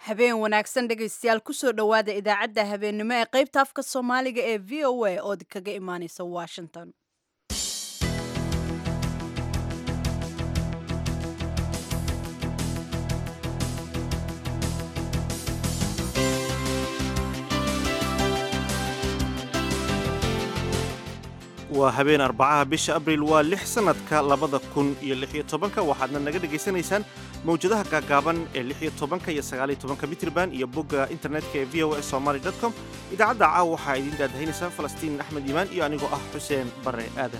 habeen wanaagsan dhegaystayaal kusoo dhowaada idaacadda habeennimo ee qaybta afka soomaaliga ee v o a ood kaga imaaneysa washington waa habeen arbacaha bisha abriil waa lix sannadka labada kun iyo lix iyo tobanka waxaadna naga dhegaysanaysaan mawjadaha gaagaaban ee lix iyo tobanka iyo sagaaliyo tobanka mitrban iyo bogga internetka ee v o s somaly dot com idaacadda caawa waxaa idiin daadahaynaysaa falastiin axmed iimaan iyo anigoo ah xuseen barre aadan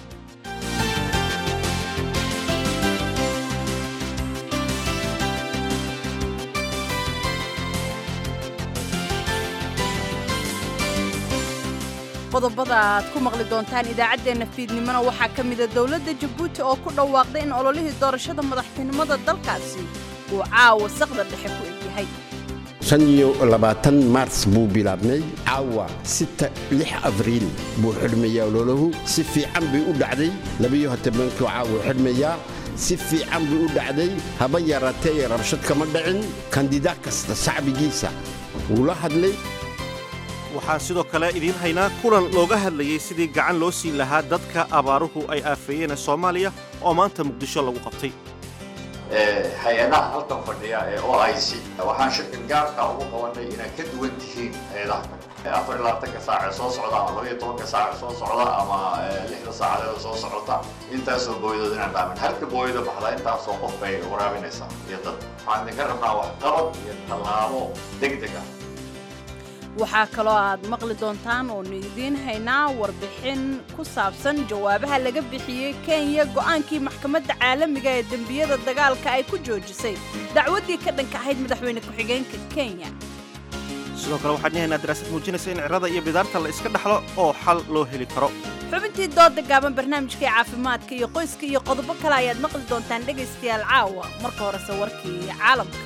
qodobada aad ku maqli doontaan idaacaddeenna fiidnimona waxaa ka mida dowladda jabuuti oo ku dhawaaqday in ololihii doorashada madaxtinimada dalkaasi uu caawa saqda dhexe ku egyahay shan iyo labaatan maars buu bilaabmay caawa sita lix abriil buu xidhmayaa ololahu si fiican bay u dhacday labiyo tobankuu caawa xidhmayaa si fiican bay u dhacday haba yaraatee rabshad kama dhicin kandidaad kasta shacbigiisa wuu la hadlay waxaan sidoo kale idiin haynaa kulan looga hadlayey sidii gacan loo siin lahaa dadka abaaruhu ay aafeeyeen soomaaliya oo maanta muqdisho lagu qabtay hay-adaha halkan fadhiya ee o i c waxaan shirkan gaarka ugu qabanay inaad ka duwan tihiin hay-adaha kale afar iyo labaatanka saac ee soo socda ama labaiyo tobanka saac ee soo socda ama lixda saacadeeda soo socota intaasoo booyadood inaan dhaamin halka booyada baxda intaasoo qof bay waraabinaysaa iyo dad waxaan idinka rabnaa waxqabad iyo tallaabo deg deg ah waxaa kaloo aad maqli doontaan oonu idiin haynaa warbixin ku saabsan jawaabaha laga bixiyey kenya go'aankii maxkamadda caalamiga ee dembiyada dagaalka ay ku joojisay dacwaddii ka dhanka ahayd madaxweyne ku-xigeenka kenya sidoo kale waxaan haynaa daraasad muujinaysa in cirada iyo bidaarta la iska dhaxlo oo xal loo heli karo xubintii dooda gaaban barnaamijkai caafimaadka iyo qoyska iyo qodobo kale ayaad maqli doontaan dhegaystayaal caawa marka horese warkii caalamka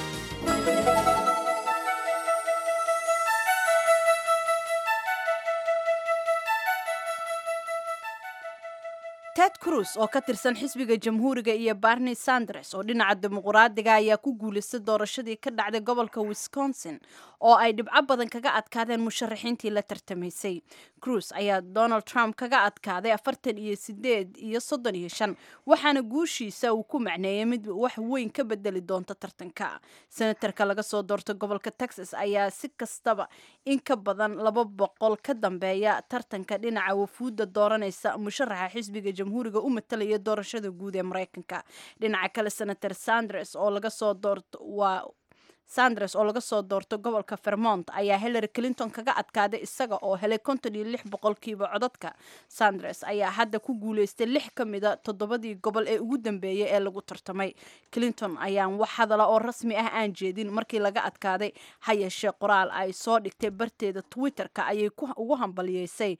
ted cruz oo ka tirsan xisbiga jamhuuriga iyo barney sanders oo dhinaca dimuquraadiga ayaa ku guulaystay doorashadii ka dhacday gobolka wisconsin oo ay dhibco badan kaga adkaadeen musharaxiintii la tartamaysay cruz ayaa donald trump kaga adkaaday afartan iyo sideed iyo soddon iyo shan waxaana guushiisa uu ku macneeyey mid wax weyn ka bedeli doonta tartanka senatarka laga soo doortay gobolka texas ayaa si kastaba in ka badan laba boqol ka dambeeya tartanka dhinaca wafuudda dooranaysa musharaxa xisbiga jamhuuriga u matalaya doorashada guud ee maraykanka dhinaca kale senator sanders oo laga soo doorto waa sanders oo laga soo doorto gobolka vermont ayaa hillary clinton kaga adkaaday isaga oo helay konton iyo lix boqolkiiba codadka sanders ayaa hadda ku guulaystay lix ka mida toddobadii gobol ee ugu dambeeyay ee lagu tartamay clinton ayaan wax hadala oo rasmi ah aan jeedin markii laga adkaaday ha yeeshee qoraal ay soo dhigtay barteeda twitter-ka ayay ugu hambaliyeysay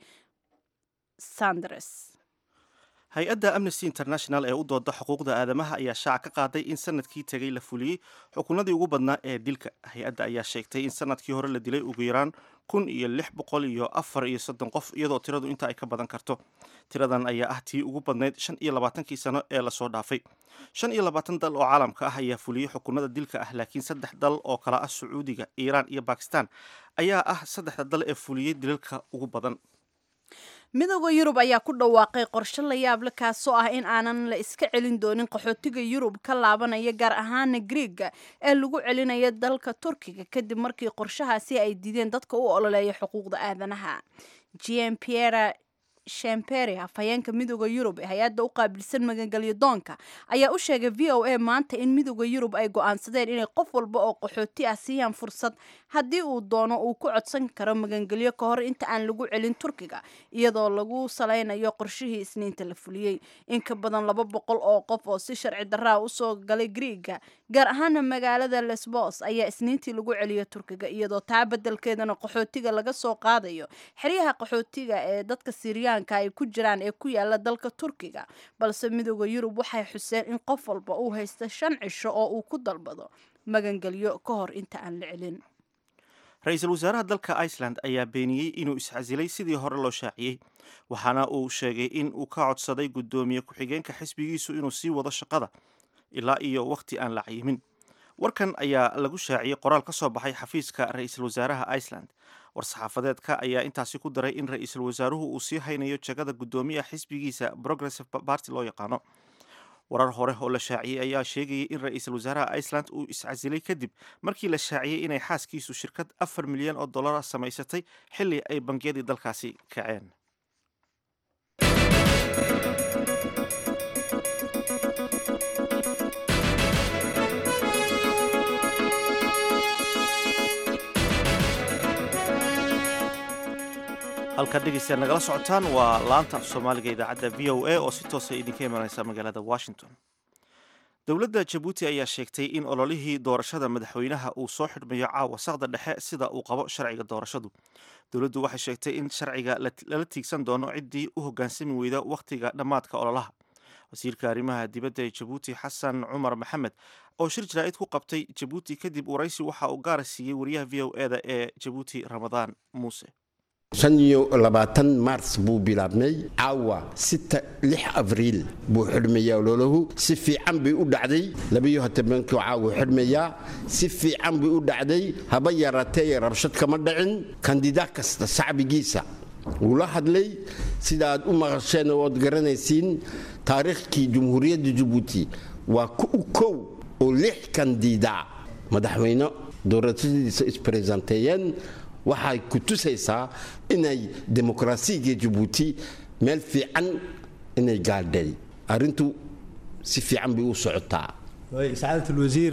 sanders hay-adda amnesty international ee u dooda xuquuqda aadamaha ayaa shaaca ka qaaday in sanadkii tegay la fuliyey xukunadii ugu badnaa ee dilka hay-adda ayaa sheegtay in sanadkii hore la dilay ugu yaraan kun iyo lix boqol iyo afar iyo soddon qof iyadoo tiradu inta ay ka badan karto tiradan ayaa ah tii ugu badnayd shan iyo labaatankii sano ee lasoo dhaafay shan iyo labaatan dal oo caalamka ah ayaa fuliyey xukunada dilka ah laakiin saddex dal oo kala ah sacuudiga iiraan iyo bakistan ayaa ah saddexda dal ee fuliyey dilalka ugu badan midooda yurub ayaa ku dhawaaqay qorshe la yaable kaasoo ah in aanan la iska celin doonin qaxootiga yurub ka laabanaya gaar ahaana griega ee lagu celinaya dalka turkiga kadib markii qorshahaasi ay diideen dadka u ololeeya xuquuqda aadanaha gm piera shemperi hafhayeenka midooda yurub ee hay-adda u qaabilsan magangelyo doonka ayaa u sheegay v o a maanta in midooda yurub ay go-aansadeen inay qof walba oo qaxooti ah siiyaan fursad haddii uu doono uu ku codsan karo magangelyo ka hor inta aan lagu celin turkiga iyadoo lagu salaynayo qorshihii isniinta la fuliyey in ka badan laba boqol oo qof oo si sharci darraa usoo galay griega gaar ahaana magaalada lesbos ayaa isniintii lagu celiyo turkiga iyadoo taa bedelkeedana qaxootiga laga soo qaadayo xeryaha qaxootiga ee dadka siriyaan ay ku jiraan ee ku yaala dalka turkiga balse midooda yurub waxay xuseen in qof walba uu haysta shan cisho oo uu ku dalbado magangelyo ka hor inta aan la celin ra-iisul wasaaraha dalka iceland ayaa beeniyey inuu iscasilay sidii hore loo shaaciyey waxaana uu sheegay in uu ka codsaday guddoomiye ku-xigeenka xisbigiisu inuu sii wado shaqada ilaa iyo wakhti aan la cayimin warkan ayaa lagu shaaciyey qoraal ka soo baxay xafiiska ra-iisul wasaaraha iceland war-saxaafadeedka ayaa intaasi ku daray in ra-iisul wasaaruhu uu sii haynayo jagada guddoomiyaha xisbigiisa progressive party loo yaqaano warar hore oo la shaaciyey ayaa sheegayay in ra-iisul wasaaraha iceland uu iscasilay kadib markii la shaaciyey inay xaaskiisu shirkad afar milyan oo dollara samaysatay xilli ay bangiyadii dalkaasi kaceen halkaad dhegeystayaal nagala socotaan waa laanta af soomaaliga idaacadda v o a oo si toosa idinka imanaysa magaalada washington dowladda jabuuti ayaa sheegtay in ololihii doorashada madaxweynaha uu soo xidhmayo caawa saqda dhexe sida uu qabo sharciga doorashadu dowladdu waxay sheegtay in sharciga lala tiigsan doono ciddii u hoggaansami weyda wakhtiga dhammaadka ololaha wasiirka arrimaha dibadda ee jabuuti xasan cumar maxamed oo shir jaraa'id ku qabtay jabuuti kadib waraysi waxa uu gaara siiyey wariyaha v o e da ee jabuuti ramadaan muuse shan iyo labaatan mars buu bilaabmay caawa sita lix abriil buu xidhmayaa ololahu si fiican bay u dhacday labayo hotobankii caawa xidhmayaa si fiican bay u dhacday haba yaraatee rabshad kama dhicin kandidaa kasta shacbigiisa wuu la hadlay sida aad u maqasheen oo ood garanaysiin taariikhkii jumhuuriyadda jabuuti waa u kow oo lix kandidaa madaxweyne doorashadiisa isbaresenteeyeen waxay ku tusaysaa inay demokraasiga jabuuti meel fiican inay gaadhay arrintu si fiican bay u socotaa sacaadat alwasiir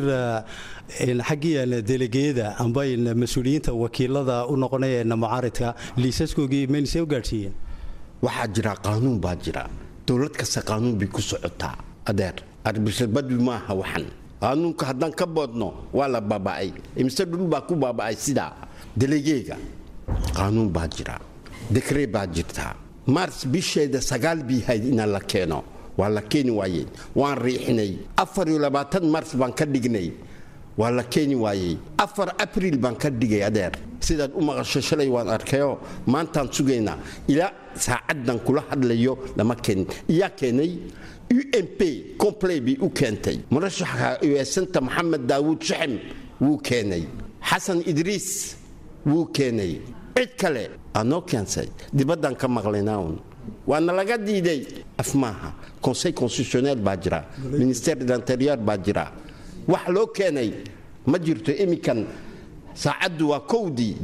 xaggii delegeyada amba mas-uuliyiinta wakiilada u noqonaya mucaaridka liisaskoogii mayna see u gaadhsiiyeen waxaa jira qaanuun baa jira dowlad kasta qaanuun bay ku socotaa adeer arbisharbadbi maaha waxan qaanuunka haddaan ka boodno waa la baaba'ay imise dhul baa ku baaba'ay sidaa delegeega qaanuun baa jira dekree baa jirta mars bisheeda sagaal bii hayd inaan la keeno waa la keeni waayey waan riixinay afar iyo labaatan mars baan ka dhignay waa la keeni waayey afar abriil baan ka dhigay adeer sidaad u maqasho shalay waan arkayoo maantaan sugaynaa ilaa saacaddan kula hadlayo lama keenin iyaa keenay u m p compley bay u keentay murashaxa uesanta maxamed daawuud shaxem wuu keenay xasan idriis wuu keenay cid kale aanoo keensay dibaddaan ka maqlaynaaun waana laga diiday af maaha conseil constitutionnel baa jira ministère de l'intérieur baa jira wax loo keenay ma jirto iminkan saacaddu waa kowdii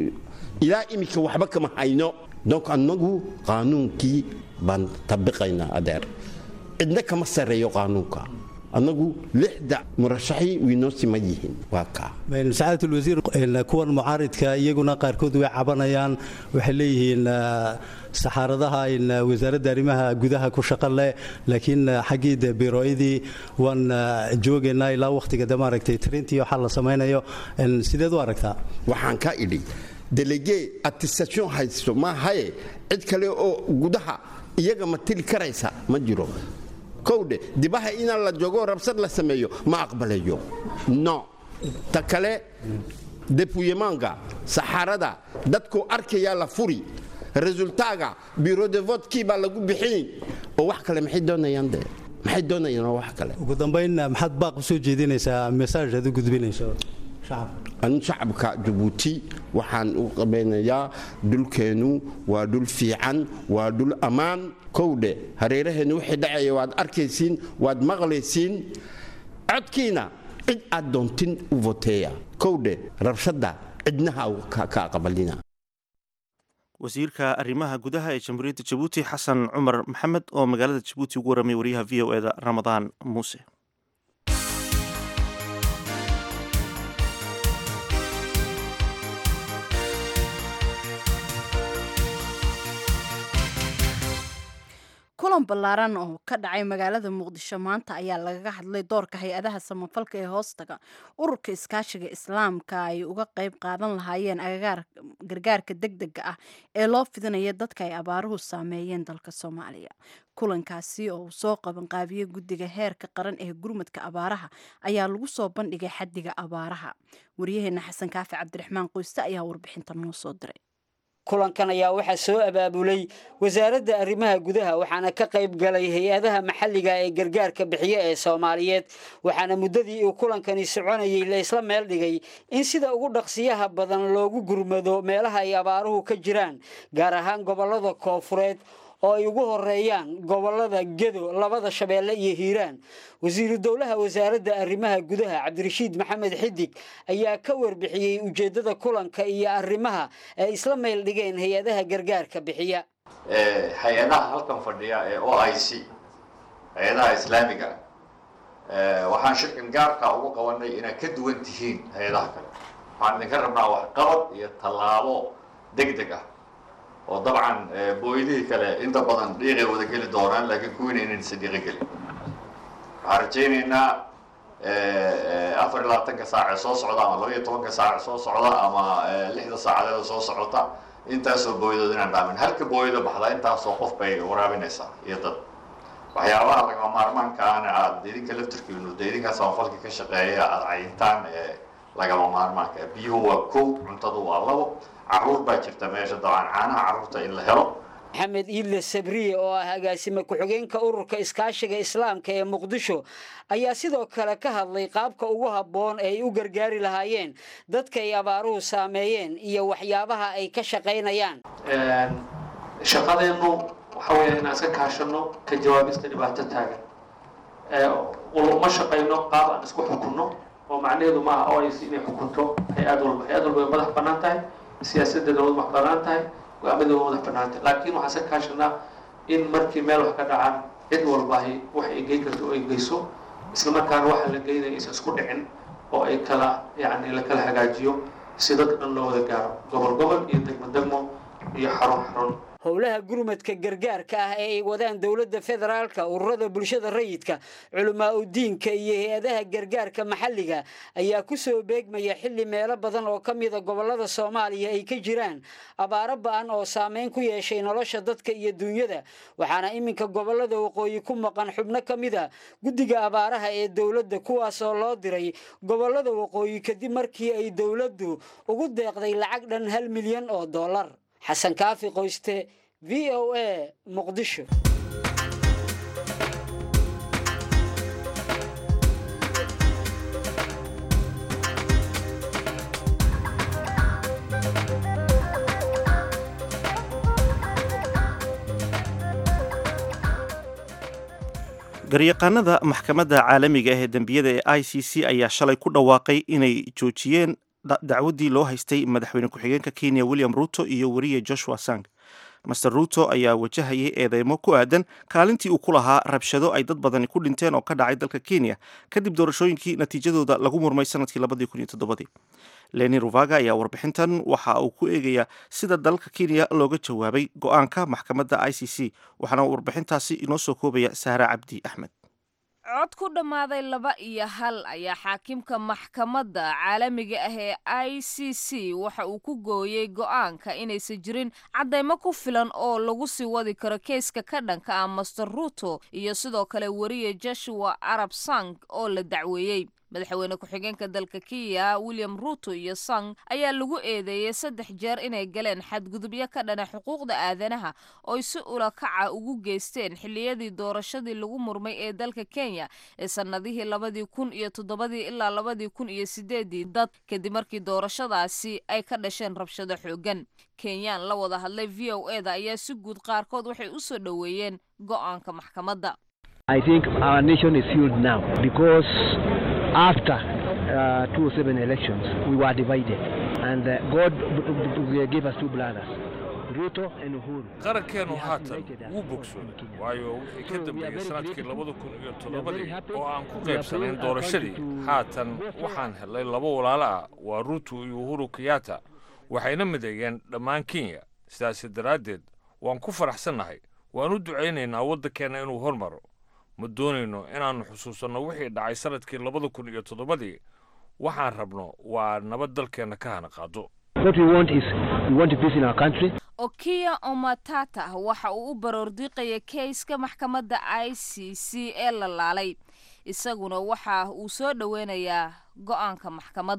ilaa iminka waxba kama hayno donc annagu qaanuunkii baan tabiqaynaa adeer cidna kama sarreeyo qaanuunka annagu lixda murashaxii wiinoo sima yihiin waa kaa sacaadat alwasiir kuwan mucaaridka iyaguna qaarkood way cabanayaan waxay leeyihiin saxaaradaha wasaaradda arrimaha gudaha ku shaqo leh laakiin xaggii de birooyadii waan joogaynaa ilaa wakhtiga de maaragtay trintii waxaa la samaynayo sideed u aragtaa waxaan ka idhi delege attestation haysto maahaye cid kale oo gudaha iyaga ma tili karaysa ma jiro kowdhe dibaha inaan la joogo rabsad la sameeyo ma aqbalayo no ta kale depuyemanga saxaarada dadku arkayaa la furi resultaaga biro de votkii baa lagu bixin oo wax kale maxay doonayaan de maxay doonayaan oo wax kale ugu dambayn maxaad baaq u soo jeedinaysaa mesaaj aad u gudbinayso shacabka anu shacabka jabuuti waxaan u qabaynayaa dhulkeennu waa dhul fiican waa dhul ammaan kowdhe hareeraheennu wixii dhacaya waad arkaysiin waad maqlaysiin codkiina cid aad doontin u voteeya kowdhe rabshadda cidnaha ka aqbalina wasiirka arrimaha gudaha ee jamhuuriyadda jabuuti xasan cumar maxamed oo magaalada jabuuti ugu warramay wariyaha v o e da ramadaan muuse kulan ballaaran oo ka dhacay magaalada muqdisho maanta ayaa lagaga hadlay doorka hay-adaha samafalka ee hoostaga ururka iskaashiga islaamka ay uga qayb qaadan lahaayeen gargaarka deg dega ah ee loo fidinaya dadka ay abaaruhu saameeyeen dalka soomaaliya kulankaasi oo uu soo qabanqaabiyey guddiga heerka qaran ee gurmadka abaaraha ayaa lagu soo bandhigay xaddiga abaaraha waryaheena xasan kaafi cabdiraxmaan qoyste ayaa warbixinta noo soo diray kulankan ayaa waxaa soo abaabulay wasaaradda arrimaha gudaha waxaana ka qayb galay hay-adaha maxalliga ee gargaarka bixiye ee soomaaliyeed waxaana muddadii uu kulankani soconayey la isla meel dhigay in sida ugu dhaqsiyaha badan loogu gurmado meelaha ay abaaruhu ka jiraan gaar ahaan gobollada koofureed oo ay ugu horeeyaan gobollada gedo labada shabeelle iyo hiiraan wasiiru dowlaha wasaaradda arrimaha gudaha cabdirashiid maxamed xidig ayaa ka warbixiyey ujeeddada kulanka iyo arrimaha ay isla meel dhigeen hay-adaha gargaarka bixiya hay-adaha halkan fadhiya ee o i c hay-adaha islaamiga ah waxaan shirkan gaarka ugu qabanay inaad ka duwan tihiin hay-adaha kale waxaan idinka rabnaa waxqabad iyo tallaabo deg deg ah oo dabcan booydihii kale inta badan dhiiqay wada geli doonaan laakiin kuwiina inaysan dhiiqo gelin waxaan rajaynaynaa afar iyo labaatanka saac ee soo socda ama laba iyo tobanka saac ee soo socda ama lixda saacadeeda soo socota intaasoo booyadood inaan dhaamin halka booyado baxda intaasoo qof bay waraabinaysaa iyo dad waxyaabaha lagama maarmaankaana aada idinka laftirkiinu de idinkaa samafalka ka shaqeeya aada cayintaan ee lagama maarmaanka biyuhu waa kow cuntadu waa labo caruur baa jirta meesha dabcan caanaha carruurta in la helo maxamed iidle sabriye oo ah agaasime ku-xigeenka ururka iskaashiga islaamka ee muqdisho ayaa sidoo kale ka hadlay qaabka ugu habboon ee ay u gargaari lahaayeen dadka ay abaaruhu saameeyeen iyo waxyaabaha ay ka shaqaynayaan shaqadeennu waxa weeya inaan iska kaashano ka jawaabista dhibaato taagan ma shaqayno qaab aan isku xukunno oo macnaheedu maaha o is inay xukunto hay-ad walba hay-ad walba way madax bannaan tahay siyaasadeeda way madax bannaan tahay go-aamada way madax bannaan tahay laakiin waxaan iska kaashanaa in markii meel wax ka dhacaan cid walbahi wax ay geyn karto oo ay geyso isla markaana waxa la geynaya aysan isku dhicin oo ay kala yacni la kala hagaajiyo si dadka dhan loo wada gaaro gobol gobol iyo degmo degmo iyo xarun xarun howlaha gurmadka gargaarka ah ee ay wadaan dowladda federaalka ururada bulshada rayidka culamaa udiinka iyo hay-adaha gargaarka maxalliga ayaa ku soo beegmaya xilli meelo badan oo ka mida gobollada soomaaliya ay ka jiraan abaaro ba-an oo saameyn ku yeeshay nolosha dadka iyo duunyada waxaana iminka gobollada waqooyi ku maqan xubno ka mida guddiga abaaraha ee dowladda kuwaasoo loo diray gobollada waqooyi kadib markii ay dowladdu ugu deeqday lacag dhan hal milyan oo dollar xasan kaafi qoyste v o a muqdisho garyaqaanada maxkamadda caalamiga ah ee dembiyada ee i c c ayaa shalay ku dhawaaqay inay joojiyeen dacwaddii loo haystay madaxweyne ku-xigeenka kenya william ruto iyo weriye joshua sang master ruto ayaa wajahayay eedeymo ku aadan kaalintii uu ku lahaa rabshado ay dad badani ku dhinteen oo ka dhacay dalka kenya kadib doorashooyinkii natiijadooda lagu murmay sanadkii labadii kun iyo toddobadii leni ruvaga ayaa warbixintan waxa uu ku eegayaa sida dalka kenya looga jawaabay go-aanka maxkamadda i c c waxaana warbixintaasi inoo soo koobaya sahra cabdi axmed cod ku dhammaaday laba iyo hal ayaa xaakimka maxkamadda caalamiga ah ee i c c waxa uu ku gooyey go'aanka inaysan jirin caddaymo ku filan oo lagu sii wadi karo keeska ka dhanka ah master ruto iyo sidoo kale weriye joshua arab sang oo la dacweeyey madaxweyne ku-xigeenka dalka kenya william ruto iyo sang ayaa lagu eedeeyey saddex jeer inay galeen xadgudubyo ka dhana xuquuqda aadanaha ooy si ulakaca ugu geysteen xilliyadii doorashadii lagu murmay ee dalka kenya ee sannadihii labadii kun iyo toddobadii ilaa labadii kun iyo sideedii dad kadib markii doorashadaasi ay ka dhasheen rabshado xoogan kenyaan la wada hadlay v o e da ayaa si guud qaarkood waxay u soo dhoweeyeen go'aanka maxkamadda after uh, 2007 elections, we were divided, and uh, God gave us two brothers. qarankeenu haatan wuu bogsooday waayo wixii ka dambeeyey sanadkii labada kun iyo toddobadii oo aan ku qaybsanayn doorashadii haatan waxaan helay laba walaalo ah waa ruuto iyo uhuru kenyatta waxayna mideeyeen dhammaan kenya sidaasi daraaddeed waan ku faraxsannahay waan u ducaynaynaa waddankeenna inuu hormaro ma doonayno inaannu xusuusanno wixii dhacay sanadkii labada kun iyo toddobadii waxaan rabno waa nabad dalkeenna ka hana qaado okiya omatata waxa uu u baroordiiqaya keyska maxkamadda i c c ee la laalay isaguna waxa uu soo dhoweynayaa go'aanka maxkamadda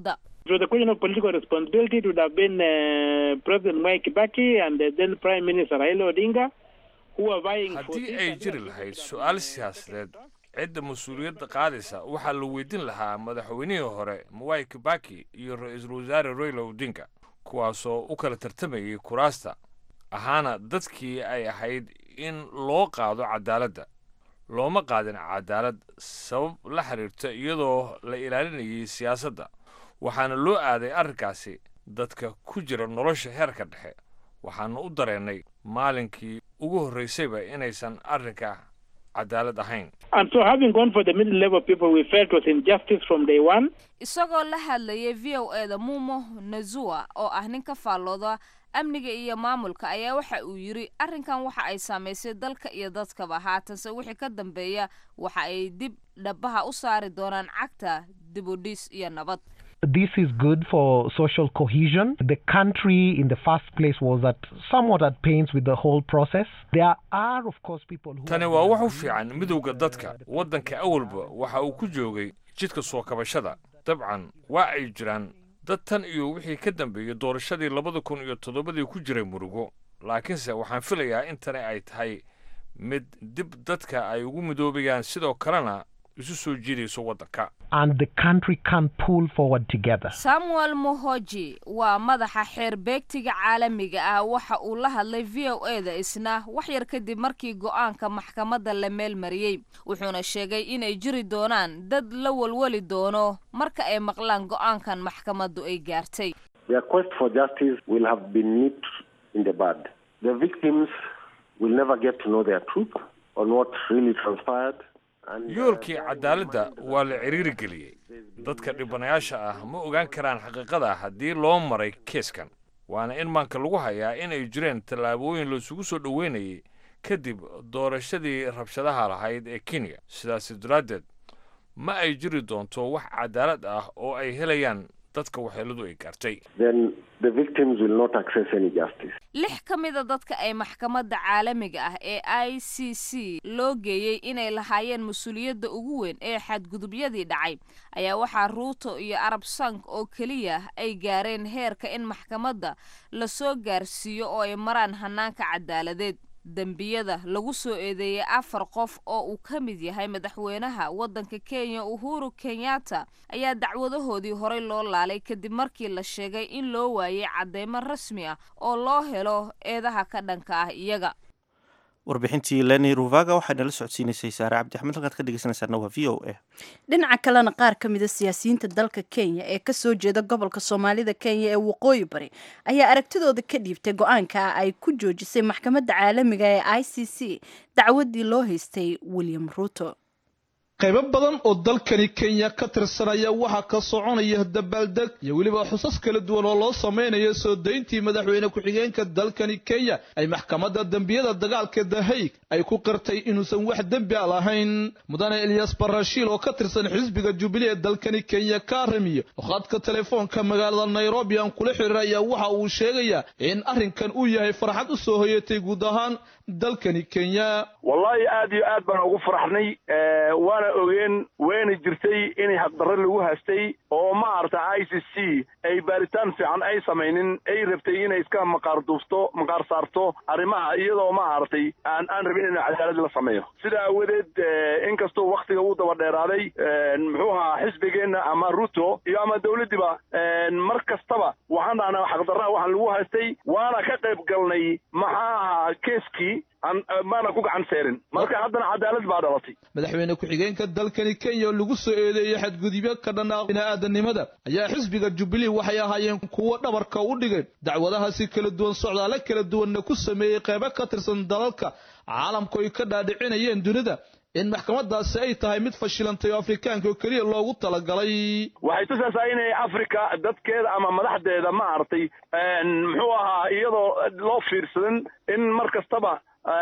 So the question of political responsibility it would have been uh, President Mwai Kibaki and uh, then Prime Minister Raila Odinga who are vying for haddii ay jiri lahayd su-aal siyaasadeed cidda mas-uuliyadda qaadaysa waxaa la weydiin lahaa madaxweynihii hore mwai kibaki iyo ra-iisul wasaare royla odinga kuwaasoo u kala tartamayay kuraasta ahaana dadkii ay ahayd in loo qaado cadaaladda looma qaadin cadaalad sabab la xiriirta iyadoo la ilaalinayay siyaasadda waxaana loo aaday arrinkaasi dadka ku jira nolosha heerka dhexe waxaana u dareennay maalinkii ugu horraysayba inaysan arrinka cadaalad ahayn And so having gone for the middle level people we felt was injustice from day one. isagoo la hadlayay v o e da mumo nazua oo ah nin ka faallooda amniga iyo maamulka ayaa waxa uu yidhi arrinkan waxa ay saamaysay dalka iyo dadkaba haatanse wixii ka dambeeya waxa ay dib dhabaha u saari doonaan cagta dibudhis iyo nabad This is good for social cohesion. The country in the first place was at somewhat at pains with the whole process. There are, of course, people who. tani waa wax u fiican midowda dadka waddanka awalba waxa uu ku joogay jidka soo kabashada dabcan waa ay jiraan dad tan iyo wixii ka dambeeyey doorashadii labada kun iyo toddobadii ku jiray murugo laakiinse waxaan filayaa in tani ay tahay mid dib dadka ay ugu midoobayaan sidoo kalena isu soo jiidayso waddanka And the country can pull forward together. samuel mohoji waa madaxa xeer beegtiga caalamiga ah waxa uu la hadlay v o e da isna wax yar kadib markii go-aanka maxkamadda la meel mariyey wuxuuna sheegay inay jiri doonaan dad la walwali doono marka ay maqlaan go-aankan maxkamaddu ay gaartay Their quest for justice will have been nipped in the bud. The victims will never get to know their truth on what really transpired. And, uh, yoolkii cadaaladda waa la ciriiri geliyey dadka dhibanayaasha ah ma ogaan karaan xaqiiqada haddii loo maray keeskan waana in maanka lagu hayaa in ay jireen tallaabooyin laisugu soo dhoweynayay kadib doorashadii rabshadaha lahayd ee kenya sidaasi daraaddeed ma ay jiri doonto wax cadaalad ah oo ay helayaan dadka waxyeeladu ay gaartay then the victims will not access any justice. lix ka mida dadka ay maxkamadda caalamiga ah ee i c c loo geeyey inay lahaayeen mas-uuliyadda ugu weyn ee xadgudubyadii dhacay ayaa waxaa ruuto iyo arab sank oo keliya ay gaareen heerka in maxkamadda lasoo gaarsiiyo oo ay maraan hanaanka cadaaladeed dembiyada lagu soo eedeeyey afar qof oo uu ka mid yahay madaxweynaha waddanka kenya uhuru kenyatta ayaa dacwadahoodii horey loo laalay kadib markii la sheegay in loo waayay cadeymo rasmi ah oo loo helo eedaha ka dhanka ah iyaga warbixintii leni ruvaga waxay nala socodsiinaysay saare cabdi axmed halkaad ka dhegeysanaysaana waa v o a dhinaca kalena qaar ka mida siyaasiyiinta dalka kenya ee kasoo jeeda gobolka soomaalida kenya ee waqooyi bari ayaa aragtidooda ka dhiibtay go-aanka ay ku joojisay maxkamadda caalamiga ee i c c dacwadii loo haystay william ruto qaybo badan oo dalkani kenya ka tirsanaya waxaa ka soconaya dabaaldeg iyo weliba xusas kala duwan oo loo samaynayo soo dayntii madaxweyne ku-xigeenka dalkani kenya ay maxkamadda dembiyada dagaalka the hague ay ku qirtay inuusan wax dembi a lahayn mudane eliyas barashiil oo ka tirsan xisbiga jubilee ee dalkani kenya ka ramiyo khadka telefoonka magaalada nairobi aan kula xiriir ayaa waxa uu sheegayaa in arrinkan uu yahay farxad u soo hoyatay guud ahaan dalkani kenya wallahi aad iyo aad baan ugu faraxnay waana ogeen wayna jirtay in habdarre lagu haystay oo maaragta i c c ay baaritaan fiican ay samaynin ay rabtay inay iska maqaar duufto maqaar saarto arrimaha iyadoo maaragtay aan aan rabin in cadaalad la sameeyo sida aawadeed inkastoo waktiga uu daba dheeraaday muxuu ahaa xisbigeenna ama ruto iyo ama dawladdiba mar kastaba waxaan dhahnaa xaqdarraha waxaan lagu haystay waana ka qayb galnay maxaa ahaa keeskii maana ku gacan seerin marka haddana cadaalad baa dhalatay madaxweyne ku-xigeenka dalkani kenya oo lagu soo eedeeyey xadgudubyo ka dhan ah bini'aadanimada ayaa xisbiga jubilee waxay ahaayeen kuwo dhabarka u dhigay dacwadahaasi kala duwan socdaale kala duwanna ku sameeyey qeybo ka tirsan dalalka caalamku ay ka dhaadhicinayeen dunida in maxkamadaasi ay tahay mid fashilantay oo afrikaanka oo keliya loogu talagalay waxay tusaysaa inay africa dadkeeda ama madaxdeeda maaragtay muxuu ahaa iyadoo loo fiirsadan in mar kastaba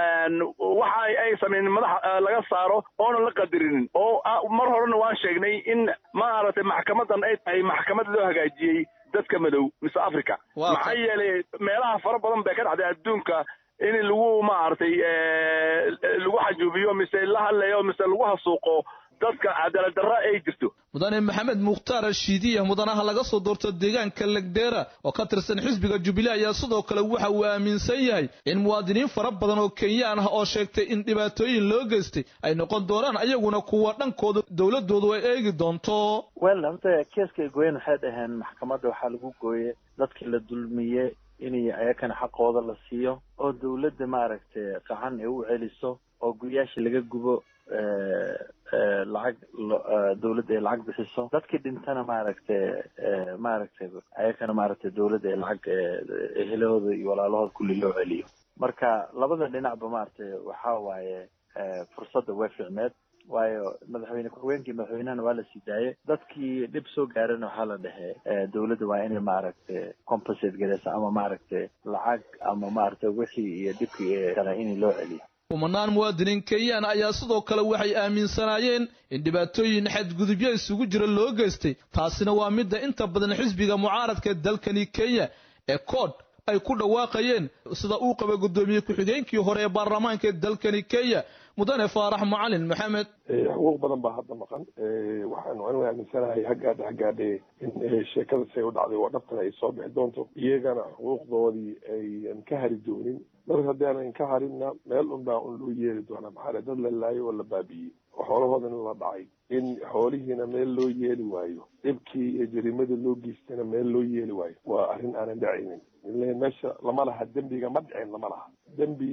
waxa ay sameyn madax laga saaro oona la qadarinin oo mar horena waan sheegnay in maaragtay maxkamadan ay tahay maxkamad loo hagaajiyey dadka madow mise africa maxaa yeelay meelaha fara badan bay ka dhacday adduunka in lagu maaragtay lagu xajuubiyo mise la hadlayo mise lagu hasuuqo dadka cadaalad darra ay jirto mudane maxamed mukhtaar ashiidiya mudanaha laga soo doorto deegaanka legdeera oo ka tirsan xisbiga jubilee ayaa sidoo kale waxa uu aaminsan yahay in muwaadiniin fara badan oo kenyaan ah oo sheegtay in dhibaatooyin loo geystay ay noqon doonaan ayaguna kuwa dhankooda dowladoodu ay eegi doonto wel horta keeska goyen waxay dhaheen maxkamadda waxaa lagu gooyey dadkii la dulmiye inay ayakana xaqooda la siiyo oo dawladda maaragtay qacan ay u celiso oo guryaasha laga gubo lacag dawladda ay lacag bixiso dadkii dhintana maaragtay maaragtay ayakana maaragtay dawladda ay lacag ehelahooda iyo walaalahooda kulli loo celiyo marka labada dhinacba maaragtay waxaa waaye fursadda way fiicneed waayo madaxweyne ku-xigeenkii madaxweynahana waa la sii daayay dadkii dhib soo gaarana waxaa la dhehe dawladda waa inay maaragtay compensate gareysa ama maaragtay lacag ama maaragtay wixii iyo dhibkii kale in loo celiyo kumanaan muwaadiniin kenyaan ayaa sidoo kale waxay aaminsanaayeen in dhibaatooyin xadgudubyo isugu jira loo geystay taasina waa midda inta badan xisbiga mucaaradka dalkani kenya ee kood ay ku dhawaaqayeen sida uu qaba guddoomiye ku-xigeenkii hore ee baarlamaanka ee dalkani kenya mudane faarax macalin maxamed xuquuq badan baa hadda maqan waxaanu anigu aaminsanahay haggaadha haggaadhe in sheekada say u dhacday waa dhabtana ay soo bixi doonto iyagana xuquuqdoodii ayan ka hari doonin mar haddii aanan ka harinna meel unbaa un loo yeeri doonaa maxaa dad la laayay oo la baabi'iyey oo xoolahoodana la dhacay in xoolihiina meel loo yeeli waayo dhibkii iyo jariimada loo geystana meel loo yeeli waayo waa arrin aanan dhacaynin ile meesha lama laha dembiga ma dhicin lama laha dembi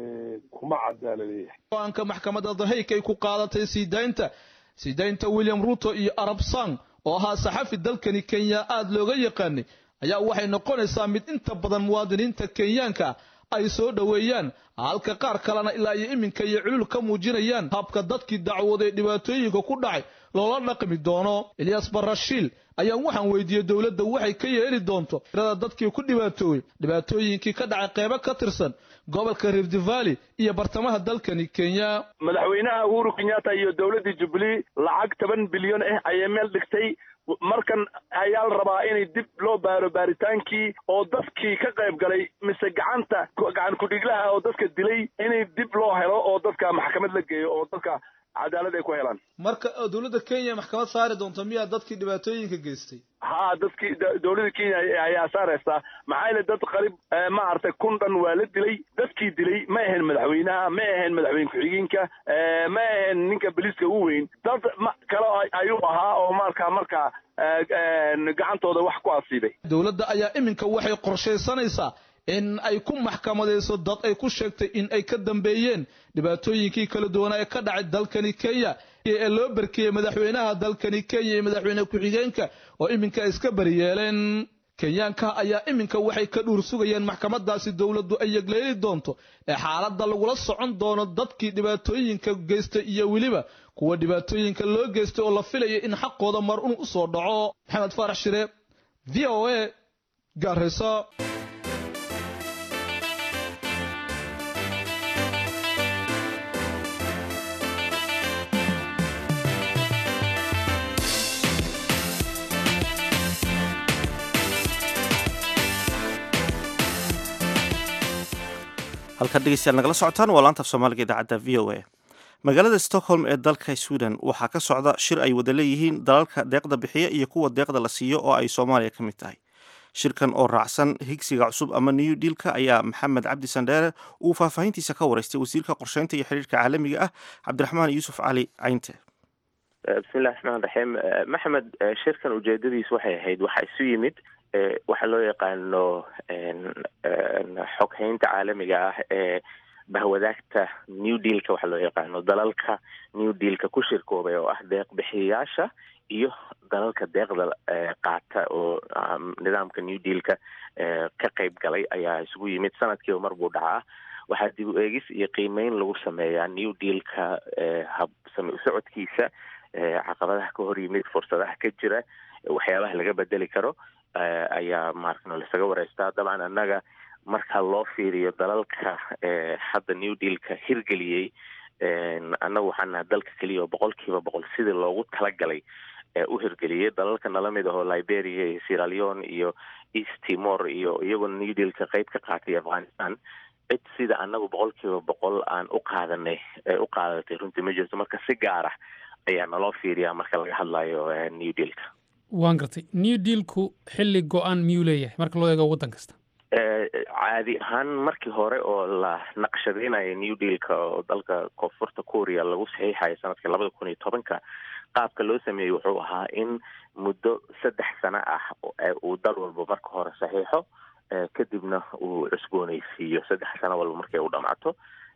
kuma cadaala leeyahay go-aanka maxkamadda dahayk ay ku qaadatay sii daynta sii daynta william ruto iyo arab sang oo ahaa saxafi dalkani kenya aada looga yaqaanay ayaa waxay noqonaysaa mid inta badan muwaadiniinta kenyaanka ay soo dhoweeyaan halka qaar kalena ilaa iyo iminka iyo culul ka muujinayaan habka dadkii dacwooday dhibaatooyinka ku dhacay loola dhaqmi doono eliyas barashiil ayaan waxaan weydiiyey dowladda waxay ka yeeli doonto tirada dadkii ku dhibaatoowey dhibaatooyinkii ka dhacay qeybo ka tirsan gobolka rift valley iyo bartamaha dalkani kenya madaxweynaha uhuru kenyatta iyo dowladdii jubilee lacag toban bilyan ah ayay meel dhigtay markan ayaa la rabaa inay dib loo baaro baaritaankii oo dadkii ka qayb galay mise gacanta gacan ku-dhiglaha oo dadka dilay inay dib loo helo oo dadka maxkamad la geeyo oo dadka cadaalad ay ku helaan marka dowladda kenya maxkamad saari doonto miyaa dadkii dhibaatooyinka geystay ha dadkii dowladda kenya ayaa saaraysaa maxaa yeele dad qarib maaragtay kun dhan waa la dilay dadkii dilay ma ahayn madaxweynaha ma ahayn madaxweyne ku-xigeenka ma ahayn ninka boliiska u weyn dad kale ayuu ahaa oo markaa markaa gacantooda wax ku asiibay dowladda ayaa iminka waxay qorshaysanaysaa in ay ku maxkamadayso dad ay ku sheegtay in ay ka dambeeyeen dhibaatooyinkii kala duwanaa ee ka dhacay dalkani kenya ee loo barkeeyey madaxweynaha dalkani kenya iyo madaxweyne ku-xigeenka oo iminka ay iska bariyeeleen kenyaanka ayaa iminka waxay ka dhuur sugayeen maxkamadaasi dowladdu ay yegleeli doonto ee xaaladda lagula socon doono dadkii dhibaatooyinka geystay iyo weliba kuwa dhibaatooyinka loo geystay oo la filaya in xaqooda mar un u soo dhaco maxamed faarax shire v o a gaarayso halkaad dhegeystayaal nagala socotaan waa laanta af soomaaliga idaacadda v o a magaalada stockholm ee dalka sweden waxaa ka socda shir ay wada leeyihiin dalalka deeqda bixiya iyo kuwa deeqda la siiyo oo ay soomaaliya ka mid tahay shirkan oo raacsan higsiga cusub ama new dealka ayaa maxamed cabdi sandheere uu faahfaahintiisa ka waraystay wasiirka qorsheynta iyo xiriirka caalamiga ah cabdiraxmaan yuusuf cali caynte bismillahi raxmaan raxiim maxamed shirkan ujeedadiis waxay ahayd waxaa isu yimid waxaa loo yaqaano xoghaynta caalamiga ah ee bahwadaagta new dealka waxaa loo yaqaano dalalka new dealka ku shirkoobay oo ah deeq bixiyayaasha iyo dalalka deeqda qaata oo nidaamka new dealka ka qayb galay ayaa isugu yimid sanadkiiba mar buu dhacaa waxaa dib u eegis iyo qiimeyn lagu sameeyaa new dealka hab same usocodkiisa caqabadaha ka hor yimid fursadaha ka jira waxyaabaha laga bedeli karo ayaa maaragtay lasaga wareystaa dabcan annaga marka loo fiiriyo dalalka hadda new dealka hirgeliyey annagu waxaan nahay dalka keliya oo boqol kiiba boqol sidii loogu talagalay u hirgeliyey dalalka nala mid ahoo liberia iyo sierra leone iyo east timor iyo iyagoo new dealka qeyb ka qaatay afghanistan cid sida annagu boqol kiiba boqol aan u qaadanay u qaadatay runtii ma jirto marka si gaar ah ayaa naloo fiiriyaa marka laga hadlayo new dealka waan gartay new dealku xilli go-aan miyuu leeyahay marka loo eego waddan kasta caadi ahaan markii hore oo la naqshadeynayo new dealka oo dalka koonfurta korea lagu saxiixayo sanadkii labada kun iyo tobanka qaabka loo sameeyey wuxuu ahaa in muddo saddex sano ah uu dal walba marka hore saxiixo kadibna uu cusbooneysiiyo saddex sano walba markay u dhamaato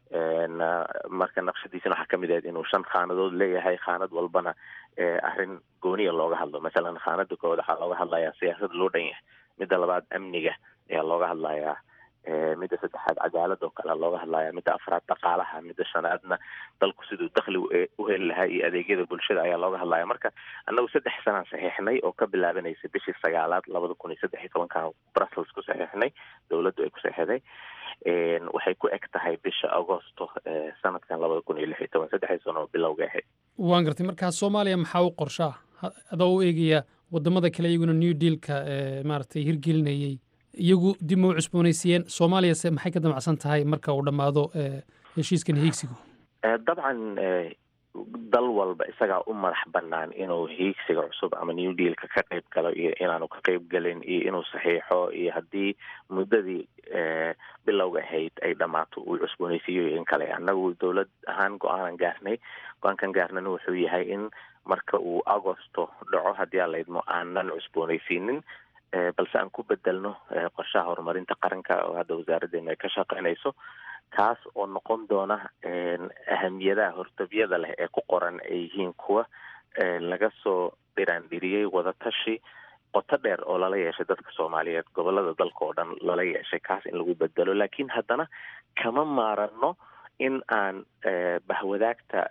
marka naqshadiisana waxaa kamid ahayd inuu shan khaanadood leeyahay khaanad walbana arrin gooniya looga hadlo masalan khaanada koowaad waxaa looga hadlayaa siyaasada loo dhan yahay midda labaad amniga ayaa looga hadlayaa midda saddexaad cadaalad oo kale looga hadlaya midda afraad dhaqaalaha midda shanaadna dalku siduu dakhli u heli lahaa iyo adeegyada bulshada ayaa looga hadlaya marka annagu saddex sanaan saxiixnay oo ka bilaabanaysa bishii sagaalaad labada kun iyo saddex iyo tobankan brussels ku saxiixnay dowladdu ay ku saxiixday waxay ku eg tahay bisha agosto sanadkan labada kun iyo lix iyo toban saddexdii sano oo bilowga ahayd waan gartay markaa soomaaliya maxaa u qorshaa adoo u eegaya wadamada kale iyaguna new dealka maaragtay hirgelinayey iyagu dib ma u cusboonaysiiyeen soomaaliyase maxay ka damacsan tahay marka uu dhammaado heshiiskan hiigsigu dabcan dal walba isagaa u madax banaan inuu hiigsiga cusub ama new dealka ka qayb galo iyo inaanu ka qayb gelin iyo inuu saxiixo iyo haddii muddadii bilowga ahayd ay dhammaato uu cusboonaysiiyo in kale annagu dowlad ahaan go-aanan gaarnay go-aankan gaarnana wuxuu yahay in marka uu agosto dhaco haddii aan laydmo aanan cusboonaysiinin balse aan ku bedelno qorshaha horumarinta qaranka oo hadda wasaaraddeena ay ka shaqeynayso kaas oo noqon doona ahamiyadaha hortabyada leh ee ku qoran ay yihiin kuwa laga soo dhiraandhiriyey wadatashi qoto dheer oo lala yeeshay dadka soomaaliyeed gobolada dalka oo dhan lala yeeshay kaas in lagu bedelo laakiin haddana kama maarano in aan bahwadaagta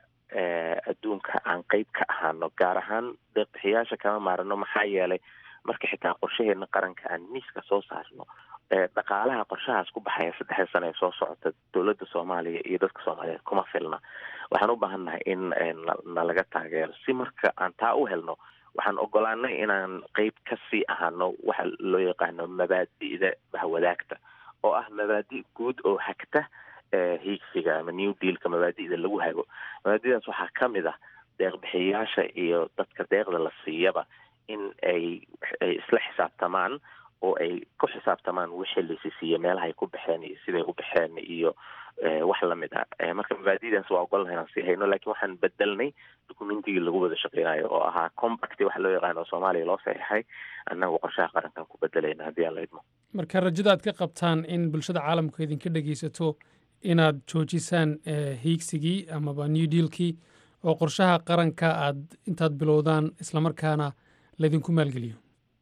adduunka aan qeyb ka ahaano gaar ahaan deeqbixiyaasha kama maarano maxaa yeelay marka xitaa qorshaheena qaranka aan miiska soo saarno dhaqaalaha qorshahaas ku baxaya saddexda sano ee soo socota dowladda soomaaliya iyo dadka soomaaliyeed kuma filna waxaan u baahannahay in nalaga taageero si marka aan taa u helno waxaan ogolaanay inaan qeyb ka sii ahaano waxa loo yaqaano mabaadi'da bahwadaagta oo ah mabaadi' guud oo hagta hiigsiga ama new dealka mabaadi'da lagu hago mabaadi'daas waxaa ka mid ah deeqbixiyayaasha iyo dadka deeqda la siiyaba in ay ay isla xisaabtamaan oo ay ku xisaabtamaan wixii laysi siiye meelaha ay ku baxeen iyo siday u baxeen iyo wax lamid ah marka mabaadidaas waa ogolnahay inaan sii hayno lakin waxaan bedelnay documentigii lagu wada shaqeynayo oo ahaa compacti waxa loo yaqaano soomaaliya loo saxiixay annagu qorshaha qarankan ku bedelayna haddii aan la idmo marka rajada aad ka qabtaan in bulshada caalamku idinka dhegeysato inaad joojisaan hiigsigii amaba new dealkii oo qorshaha qaranka aad intaad bilowdaan islamarkaana laydinku maalgeliyo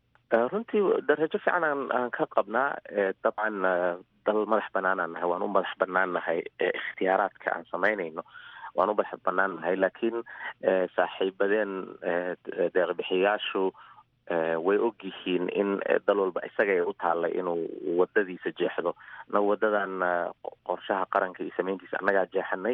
runtii darajo fiican aan aan ka qabnaa dabcan dal madax banaanaan nahay waan u madax banaan nahay ikhtiyaaraadka aan samaynayno waan u madax banaan nahay laakiin saaxiibadeen deeqbixiyaashu way og yihiin in dal walba isagay u taallay inuu wadadiisa jeexdo na wadadan qorshaha qaranka iyo samayntiisa annagaa jeexanay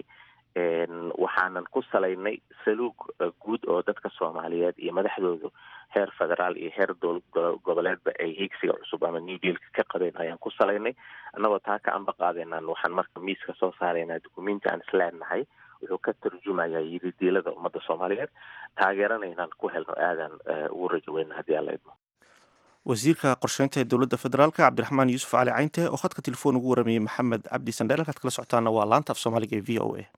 waxaanan ku salaynay saluug guud oo dadka soomaaliyeed iyo madaxdoodu heer federaal iyo heer dool goboleedba ay hiigsiga cusub ama new dealka ka qabeen ayaan ku salaynay annagoo taa ka amba qaadeenaan waxaan marka miiska soo saaraynaa dukumenti aan isleenahay wuxuu ka tarjumayaa yiri diilada ummadda soomaaliyeed taageerana inaan ku helno aadan ugu rajo weyna haddii aan la idmo wasiirka qorsheynta ee dowladda federaalk cabdiraxmaan yuusuf cali caynte oo khadka telefoon ugu waramayey maxamed cabdi sandheel halkaad kala socotaana waa laanta af soomaaliga ee v o a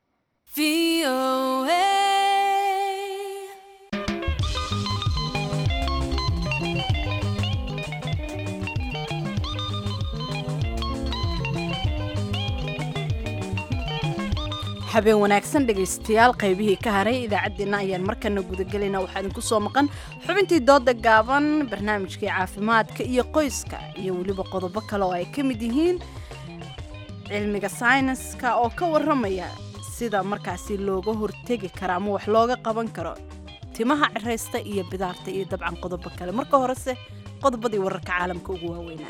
habeen wanaagsan dhegaystayaal qaybihii ka haray idaacaddeenna ayaan markana gudagelaynaa waxaa idinku soo maqan xubintii dooda gaaban barnaamijkii caafimaadka iyo qoyska iyo weliba qodobo kale oo ay ka mid yihiin cilmiga sayniska oo ka warramaya sida markaasi looga hortegi karo ama wax looga qaban karo timaha ciraysta iyo bidaarta iyo dabcan qodobo kale marka horese qodobadii wararka caalamka ugu waaweynaa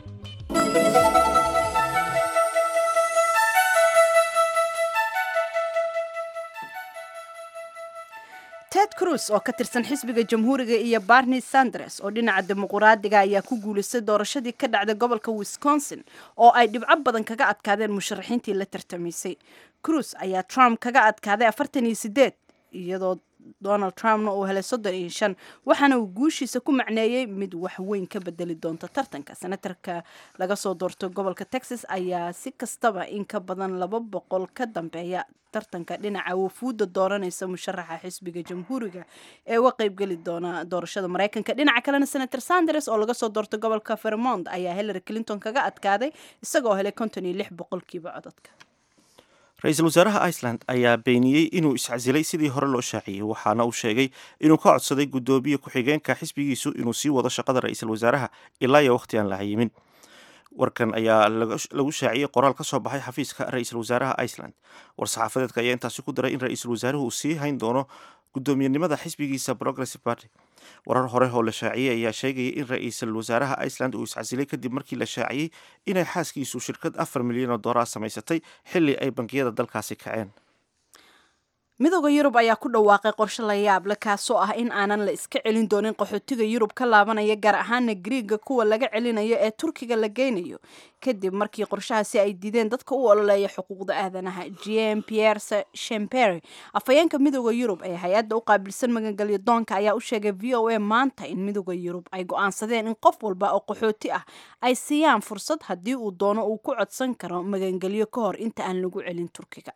ted cruz oo ka tirsan xisbiga jamhuuriga iyo barni sanders oo dhinaca dimuquraadiga ayaa ku guulaystay doorashadii ka dhacday gobolka wisconsin oo ay dhibco badan kaga adkaadeen musharaxiintii la tartamaysay cruz ayaa trump kaga adkaaday afartan iyo sideed iyadoo donald trumpna uu helay soddon iyo shan waxaana uu guushiisa ku macneeyey mid wax weyn ka bedeli doonta tartanka senatarka laga soo doorto gobolka texas ayaa si kastaba in ka badan laba boqol ka dambeeya tartanka dhinaca wafuudda dooranaysa musharaxa xisbiga jamhuuriga ee uga qeybgeli doona doorashada mareykanka dhinaca kalena senator sanders oo laga soo doorto gobolka vermont ayaa hillary clinton kaga adkaaday isagoo helay konton iyo lix boqolkiiba codadka ra-iisul wasaaraha iceland ayaa beeniyey inuu iscasilay sidii hore loo shaaciyey waxaana uu sheegay inuu ka codsaday guddoomiye ku-xigeenka xisbigiisu inuu sii wado shaqada ra-iisul wasaaraha ilaa iyo wakhti aan la hayimin warkan ayaa lagu shaaciyey qoraal ka soo baxay xafiiska ra-iisul wasaaraha iceland war-saxaafadeedka ayaa intaasi ku daray in ra-iisul wasaaruhu uu sii hayn doono guddoomiyenimada xisbigiisa progressive party warar hore oo la shaaciyey ayaa sheegaya in ra-iisul wasaaraha iceland uu iscasilay kadib markii la shaaciyey inay xaaskiisu shirkad afar milyan oo doolar samaysatay xilli ay bangiyada dalkaasi kaceen midooda yurub ayaa ku dhawaaqay qorshe la yaable kaasoo ah in aanan la iska celin doonin qaxootiga yurub ka laabanaya gaar ahaana griiga kuwa laga celinayo ee turkiga la geynayo kadib markii qorshahaasi ay diideen dadka u ololeeya xuquuqda aadanaha gm pierre shempere afhayeenka midooda yurub ee hay-adda u qaabilsan magangelyo doonka ayaa u sheegay v o a maanta in midooda yurub ay go-aansadeen in qof walba oo qaxooti ah ay siiyaan fursad haddii uu doono uu ku codsan karo magangelyo ka hor inta aan lagu celin turkiga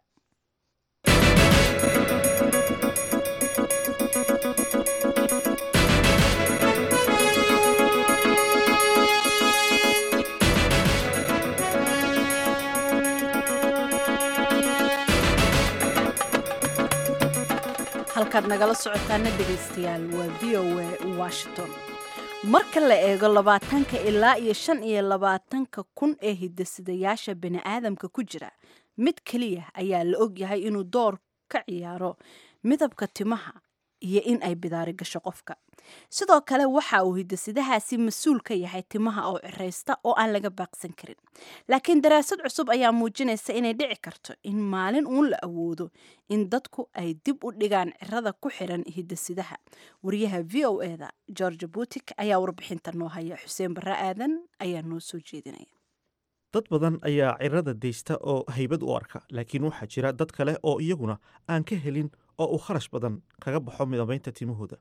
halkaad nagala socotaana dhegaystayaal waa v o a washington marka la eego labaatanka ilaa iyo shan iyo labaatanka kun ee hidasidayaasha bani aadamka ku jira mid keliya ayaa la ogyahay inuu door ka ciyaaro midabka timaha iyo in ay bidaari gasho qofka sidoo kale waxa uu hidasidahaasi mas-uul ka yahay timaha oo ciraysta oo aan laga baaqsan karin laakiin daraasad cusub ayaa muujinaysa inay dhici karto in maalin uun la awoodo in dadku ay dib u dhigaan cirada ku xiran hidasidaha wariyaha v o eda george butik ayaa warbixinta noo haya xuseen barre aadan ayaa noo soo jeedinaya dad badan ayaa cirada deysta oo haybad u arka laakiin waxaa jira dad kale oo iyaguna aan ka helin oo uu kharash badan kaga baxo midabaynta timahooda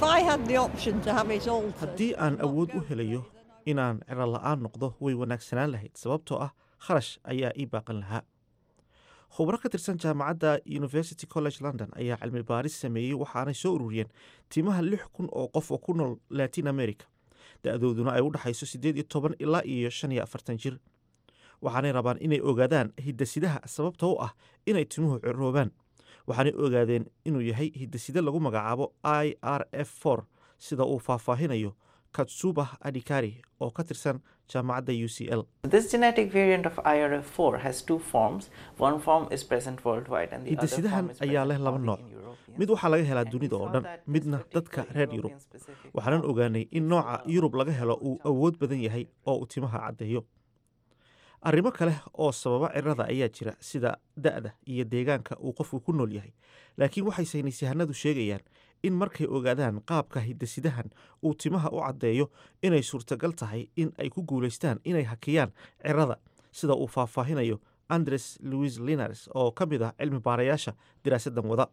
haddii aan awood u helayo inaan ciro la'aan noqdo way wanaagsanaan lahayd sababtoo ah kharash ayaa ii baaqan lahaa khubro ka tirsan jaamacadda university college london ayaa cilmi baaris sameeyey waxaanay soo ururiyeen timaha lix kun oo qof oo ku nool latin america da-dooduna ay u dhexayso siddeed iyo toban ilaa iyo shan iyo afartan jir waxaanay rabaan inay ogaadaan hidasidaha sababta u ah inay timuhu ciroobaan waxaanay ogaadeen inuu yahay hidaside lagu magacaabo i r f for sida uu faahfaahinayo katsubah adikari oo ka tirsan jaamacadda u c l hidasidahan ayaa leh laba nooc mid waxaa laga helaa dunida oo dhan midna dadka reer yurub waxaanan ogaanay in nooca yurub laga helo uu awood badan yahay oo uu timaha caddeeyo arrimo kale oo sababa cirada ayaa jira sida da-da iyo deegaanka uu qofku ku nool yahay laakiin waxay saynisyahanadu sheegayaan in markay ogaadaan qaabka hidasidahan uu timaha u caddeeyo inay suurtagal tahay in ay ku guulaystaan inay hakiyaan cirada sida uu faahfaahinayo andres louis linars oo ka mid ah cilmi baarayaasha diraasadan wada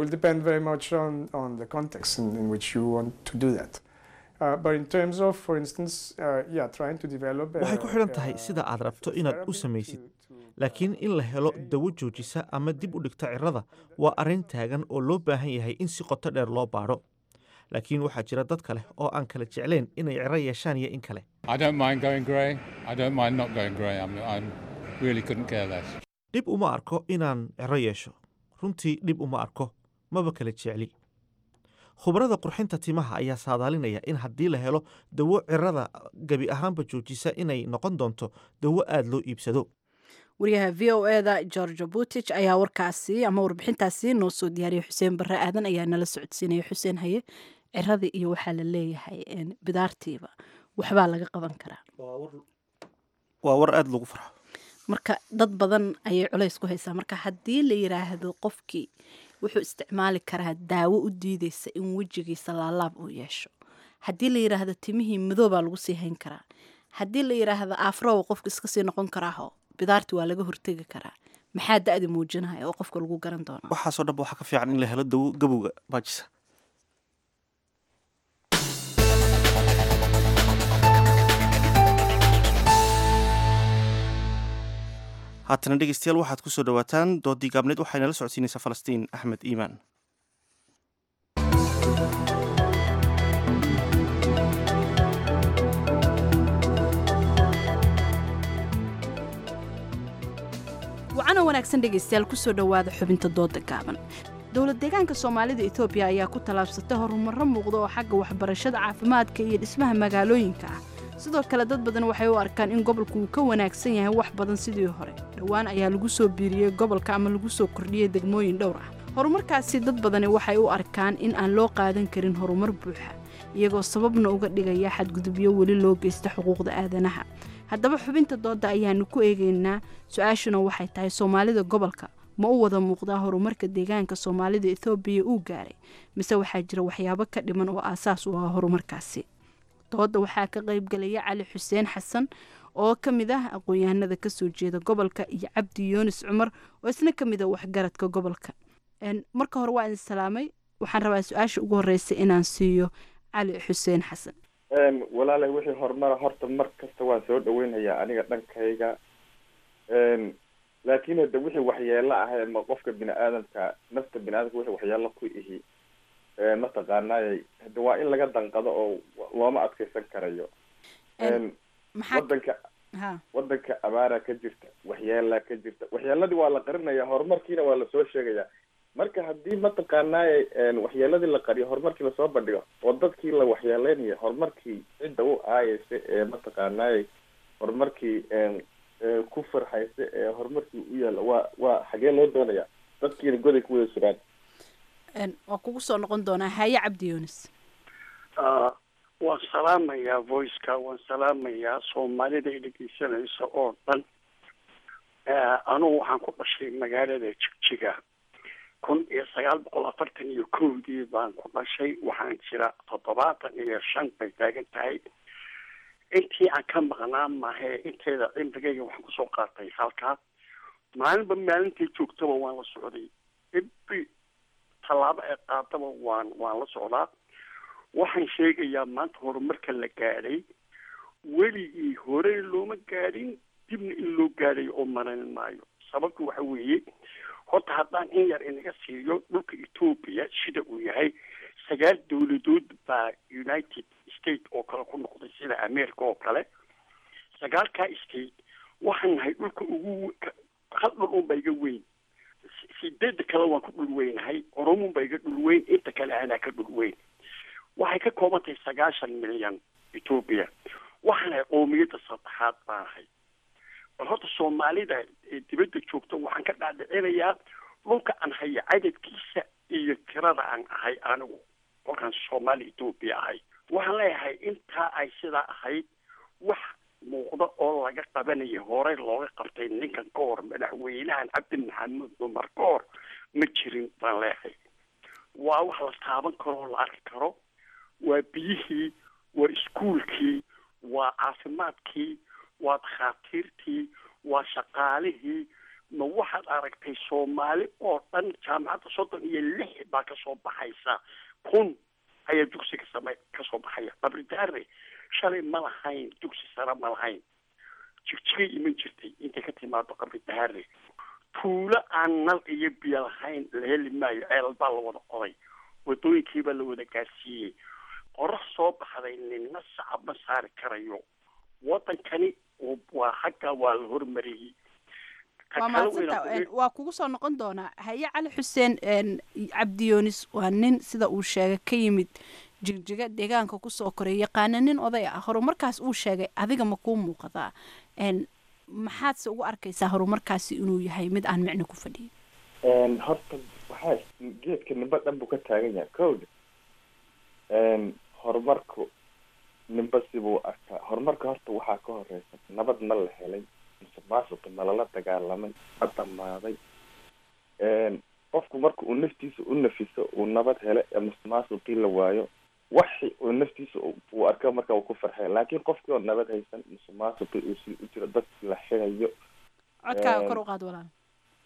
waxay ku xidhan tahay sida aad rabto inaad u samaysid laakiin in la helo dawo joojisa ama dib u dhigta cirada waa arrin taagan oo loo baahan yahay in si qoto dheer loo baadho laakiin waxaa jira dad kale oo aan kala jeclayn inay ciro yeeshaan iyo in kale dhib uma arko inaan ciro yeesho runtii dhib uma arko maba kala jecli khubarada qurxinta timaha ayaa saadaalinaya in haddii la helo dawo cirada gebi ahaanba joojisa inay noqon doonto dawo aada loo iibsado wariyaha v o eda george butich ayaa warkaasi ama warbixintaasi noo soo diyaariyay xuseen barre aadan ayaa nala socodsiinaya xuseen haye ciradii iyo waxaa la leeyahay bidaartiiba waxbaa laga qaban karaa waa war aada lagu farxo marka dad badan ayay culays ku haysaa marka haddii la yiraahdo qofkii wuxuu isticmaali karaa daawo u diideysa in wejigiisa laalaab uu yeesho haddii la yiraahdo timihii madoobaa lagu sii hayn karaa haddii la yiraahdo afrowa qofka iska sii noqon karaaho bidaarti waa laga hortegi karaa maxaa da-da muujinaya oo qofka lagu garan doona waxaasoo dhanba waxaa ka fiican in la helo dawo gabowga baajisa haatana dhegeystayaal waxaad ku soo dhowaataan doodii gaabneed waxayna la socodsiinaysaa falastiin axmed iimaan wacana wanaagsan dhegaystayaal kusoo dhowaada xubinta dooda gaaban dowlad deegaanka soomaalida etoobiya ayaa ku tallaabsatay horumarro muuqda oo xagga waxbarashada caafimaadka iyo dhismaha magaalooyinka ah sidoo kale dad badan waxay u arkaan in gobolku uu ka wanaagsan yahay wax badan sidii hore dhowaan ayaa lagu soo biiriyey gobolka ama lagu soo kordhiyey degmooyin dhowr ah horumarkaasi dad badani waxay u arkaan in aan loo qaadan karin horumar buuxa iyagoo sababna uga dhigaya xadgudubyo weli loo geysta xuquuqda aadanaha haddaba xubinta dooda ayaanu ku eegaynaa su-aashuna waxay tahay soomaalida gobolka ma u wada muuqdaa horumarka deegaanka soomaalida ethoobiya uu gaaray mise waxaa jira waxyaabo ka dhiman oo aasaas u ah horumarkaasi dooda waxaa ka qaybgalaya cali xuseen xasan oo ka mid ah aqoon-yahanada kasoo jeeda gobolka iyo cabdi yunis cumar oo isna ka mid a waxgaradka gobolka marka hore waa idin salaamay waxaan rabaa su-aasha ugu horeysa inaan siiyo cali xuseen xasan walaalay wixii horumara horta mar kasta waan soo dhaweynayaa aniga dhankayga laakiin hade wixii waxyeelo ah ma qofka bini aadamka nafta bini aadamka wixii waxyeelo ku ihi mataqaanay hade waa in laga danqado oo looma adkeysan karayo wadanka wadanka abaara ka jirta waxyeelaa ka jirta waxyeeladii waa la qarinaya horumarkiina waa lasoo sheegaya marka haddii mataqaanay waxyeeladii la qariyo horumarkii lasoo bandhigo oo dadkii la waxyeeleynayo horumarkii cidda u aayeysa ee mataqaanay horumarkii ku farxaysa ee horumarkii u yaalla waa waa xagee loo doonaya dadkiina goday ku wada suraan waa kugu soo noqon doonaa haye cabdi yunis waan salaamayaa voiceka waan salaamayaa soomaalida ay dhegeysanaysa oo dhan anugu waxaan ku dhashay magaalada jigjiga kun iyo sagaal boqol afartan iyo kowdii baan ku dhashay waxaan jira toddobaatan iyo shan bay taagan tahay intii aan ka maqnaa mahe inteeda cimrigayga waxaan kusoo qaatay halkaa maalinba maalintay joogtaba waan la socday ibi tallaabo ee qaadaba waan waan la socdaa waxaan sheegayaa maanta horumarka la gaadhay weligii hore looma gaadhin dibna in loo gaadhay oo maranin maayo sababtu waxa weeye horta haddaan in yar inaga siiyo dhulka etoobiya sida uu yahay sagaal dowladood baa united state oo kale ku noqday sida america oo kale sagaalkaa state waxaan nahay dhulka ugu hal dhul un ba iga weyn sideeda kale waan ku dhul weynahay oromun ba iga dhul weyn inta kale anaa ka dhul weyn waxay ka kooban tahay sagaashan milyan etoobiya waxaanahay qoomiyadda saddexaad baanahay bal horta soomaalida dibadda joogta waxaan ka dhaadhicinayaa dhulka aan haya cadadkiisa iyo tirada aan ahay anigu kolkaan soomaali etoobiya ahay waxaan leeyahay intaa ay sidaa ahayd wax muuqda oo laga qabanaya horey looga qabtay ninkan ka hor madaxweynahan cabdi maxamed cumar ka hor ma jirin baan leeyahay waa wax la taaban karo oo la arki karo waa biyihii waa iskuulkii waa caafimaadkii waa dakhaatiirtii waa shaqaalihii ma waxaad aragtay soomaali oo dhan jaamacadda soddon iyo lix baa kasoo baxaysa kun ayaa dugsiga same kasoo baxaya qabridaare shalay ma lahayn dugsi sare ma lahayn jigjigay iman jirtay intay ka timaado qabridaare tuulo aan nal iyo biyo lahayn la heli maayo ceelal baa la wada qoday wadooyinkiibaa la wada gaarsiiyey qorax soo baxday ninna sacab ma saari karayo wadankani waa xagga waa la hormariyey waa mahadsanta waa kugu soo noqon doonaa haye cali xuseen cabdiyoonis waa nin sida uu sheegay ka yimid jigjiga deegaanka kusoo koray yaqaana nin oday ah horumarkaas uu sheegay adiga ma kuu muuqadaa maxaadse ugu arkaysaa horumarkaasi inuu yahay mid aan micno ku fadhiyin horta waxaa geedka nimba dhan buu ka taagan yahay kowda horumarku nimba sibuu arkaa horumarka horta waxaa ka horeysa nabad ma la helay musuqmaasuqi ma lala dagaalamay ma dhamaaday qofku marka uu naftiisa u nafiso uu nabad hele ee musuqmaasuqii la waayo waxi uu naftiisa uu arka marka uu ku farxay laakiin qofkii oo nabad haysan musuqmaasuqii uu sii u jiro dadkii la xirayo codkaaga kor u qaad walaal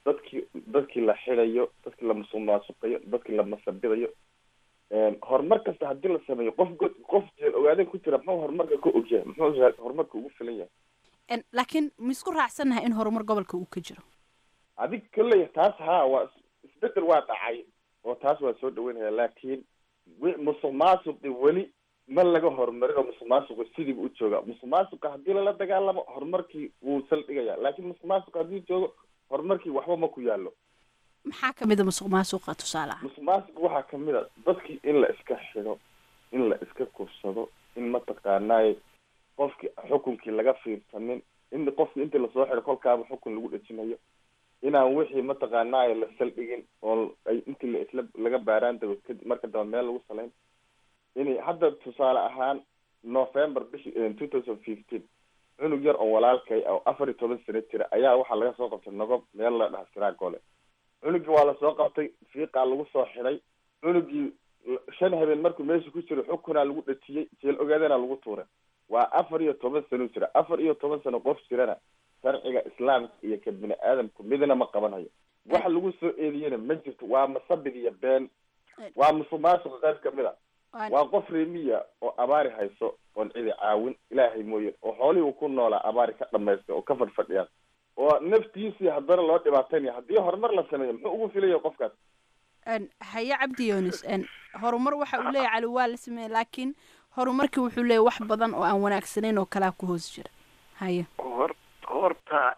dadkii dadkii la xidayo dadkii la musuqmaasuqayo dadkii la masabidayo horumar kasta haddii la sameeyo qof god qof jeel ogaadeen ku jira muxuu horumarka ka ogyahay muxuu horumarka ugu filan yahay En, laakiin ma isku raacsannahay in horumar gobolka uu ka jiro adig kolley taas haa waa is- isbedel waa dhacay oo taas waa soo dhaweynaya laakiin wi- musuq maasuqi weli ma laga horumarin oo musuq maasuqu sidiiba u jooga musuq maasuqa haddii lala dagaalamo horumarkii wuu saldhigaya laakiin musuq maasuqa haddii joogo horumarkii waxba ma ku yaallo maxaa kamid a musuq maasuqa tusaale ah musuq maasuqa waxaa kamid a dadkii in la iska xido in la iska kursado in mataqaanaaye qofki xukunkii laga fiirsanin in qofki intii lasoo xido kolkaaba xukun lagu dhejinayo inaan wixii mataqaanaaye la saldhigin oo ay intii la isla laga baaraan dago kadib marka dambe meel lagu salayn inay hadda tusaale ahaan november bishi two thousand fifteen cunug yar oo walaalkay oo afar iyo toban sano jira ayaa waxaa laga soo qabtay nogob meel la dhaha siraagole cunugii waa lasoo qabtay fiiqaa lagu soo xiday cunugii shan habeen markuu meesha ku jiro xukunaa lagu dhajiyey jeel ogaadana lagu tuuray waa afar iyo toban sano jira afar iyo toban sano qof jirana sharciga islaamka iyo ka bini aadamku midna ma qabanayo waxa lagu soo eediyena ma jirto waa masabid iyo been waa musuq maasuqa qayb kamid a waa qof reemiya oo abaari hayso oon cidi caawin ilaahay mooye oo xoolihii uu ku noolaa abaari ka dhamaystay oo ka fadhfadhiyaan oo naftiisii haddana loo dhibaataynaya haddii horumar la sameeyo muxuu ugu filaya qofkaas En, haye cabdi yunis en, horumar waxa uu leeyahay cali waa la sameeyey laakiin horumarkii wuxuu leeyahay wax badan oo aan wanaagsanayn oo kalaa ku hoos jira haye hor horta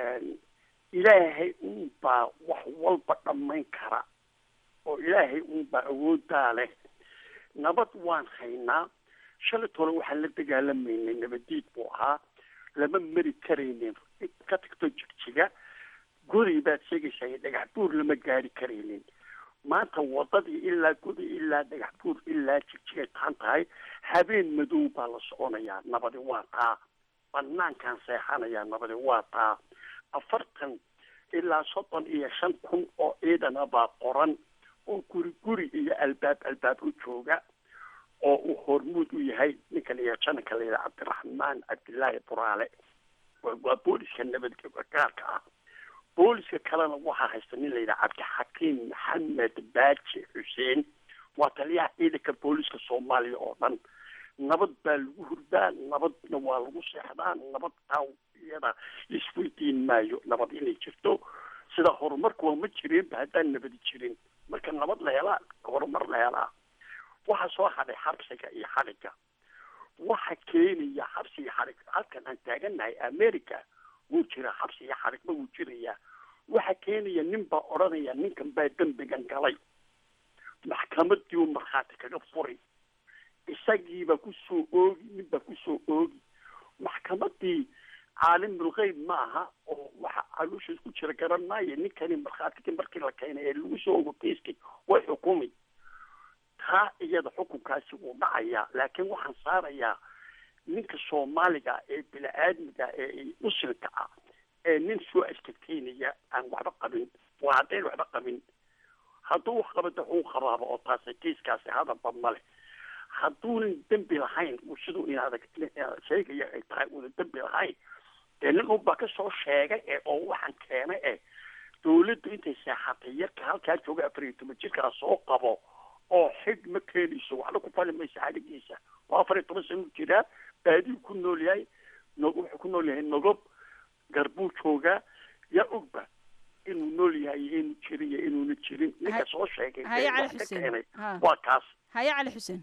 ilaahay unbaa wax walba dhammayn kara oo ilaahay unbaa awooddaa leh nabad waan haynaa shalay tole waxaan la dagaalamaynay nabadiid buu ahaa lama mari karaynin ka tagto jigjiga goday baad sheegaysaa iyo dhagax buur lama gaari karaynin maanta wadadii ilaa goday ilaa dhagax buur ilaa jigjigay taan tahay habeen madow baa la soconayaa nabadi waa taa banaankaan seexanayaa nabadi waa taa afartan ilaa soddon iyo shan kun oo ciidana baa qoran oo guri guri iyo albaab albaab u jooga oo uu hormuud u yahay ninkan iyo jananka la yidhaha cabdiraxmaan cabdillaahi buraale waa waa booliska nabadgaarka ah booliska kalena waxaa haysta nin la yidhaha cabdixakiim maxamed baaji xuseen waa taliyaha ciidanka booliska soomaaliya oo dhan nabad baa lagu hurdaa nabadna waa lagu seexdaa nabad taa iyada isweydiin maayo nabad inay jirto sida horumarku waa ma jireenba haddaan nabadi jirin marka nabad la helaa horumar la helaa waxaa soo hadhay xabsiga iyo xadhiga waxa keenaya xabsi iyo xadhig halkan aan taagannahay america wuu jiraa xabsi iyo xadhigba wuu jirayaa waxa keenaya nin baa odhanaya ninkan baa dembigan galay maxkamadii uu markhaati kaga furay isagiibaa kusoo oogi nin baa kusoo oogi maxkamadii caalimulgeyb ma aha oo waxa calooshiis ku jira garan maayo ninkani markhaatigii markii la keenay ee lagu soo ogo kiiskii way xukumi taa iyada xukunkaasi wuu dhacayaa laakiin waxaan saarayaa ninka soomaaliga ee bini-aadmiga ee muslimka ah ee nin soo ashkateynaya aan waxba qabin waa haddayn waxba qabin hadduu wax qabada xuu qabaaba oo taasi kiiskaasi hadalba male hadduunan dembi lahayn uu siduu inaada sheegaya ay tahay uunan dembi lahayn dee nin unbaa kasoo sheegay ee oo waxaan keenay eh dawladdu intay seexatay yarka halkaa jooga afar iyo toban jirkaa soo qabo oo xig ma keenayso waxna ku fali maysa xadhigiisa waa afar iyo toban sano jiraa baadiyu ku nool yahay no wuxuu ku nool yahay nogob garbuu joogaa yaa ogba inuu nool yahay iyo inuu jirin iyo inuuna jirin ninka soo sheegay haye ee cali wax ka xuseen keenay Ha. waa kaas haye cali xuseen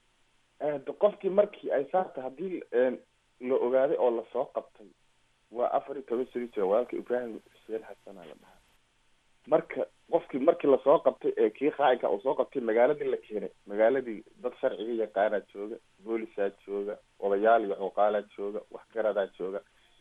de qofkii markii ay saarta haddii la ogaaday oo lasoo qabtay waa afar iyo toban sano jira walaalka ibraahim xuseen xasanaa la dhahaa marka qofkii markii lasoo qabtay ee kii khaainka uu soo qabtay magaaladii la keenay magaaladii dad sharciga yaqaanaa jooga boolisaa jooga odayaal iyo cuqaalaa jooga waxgaradaa jooga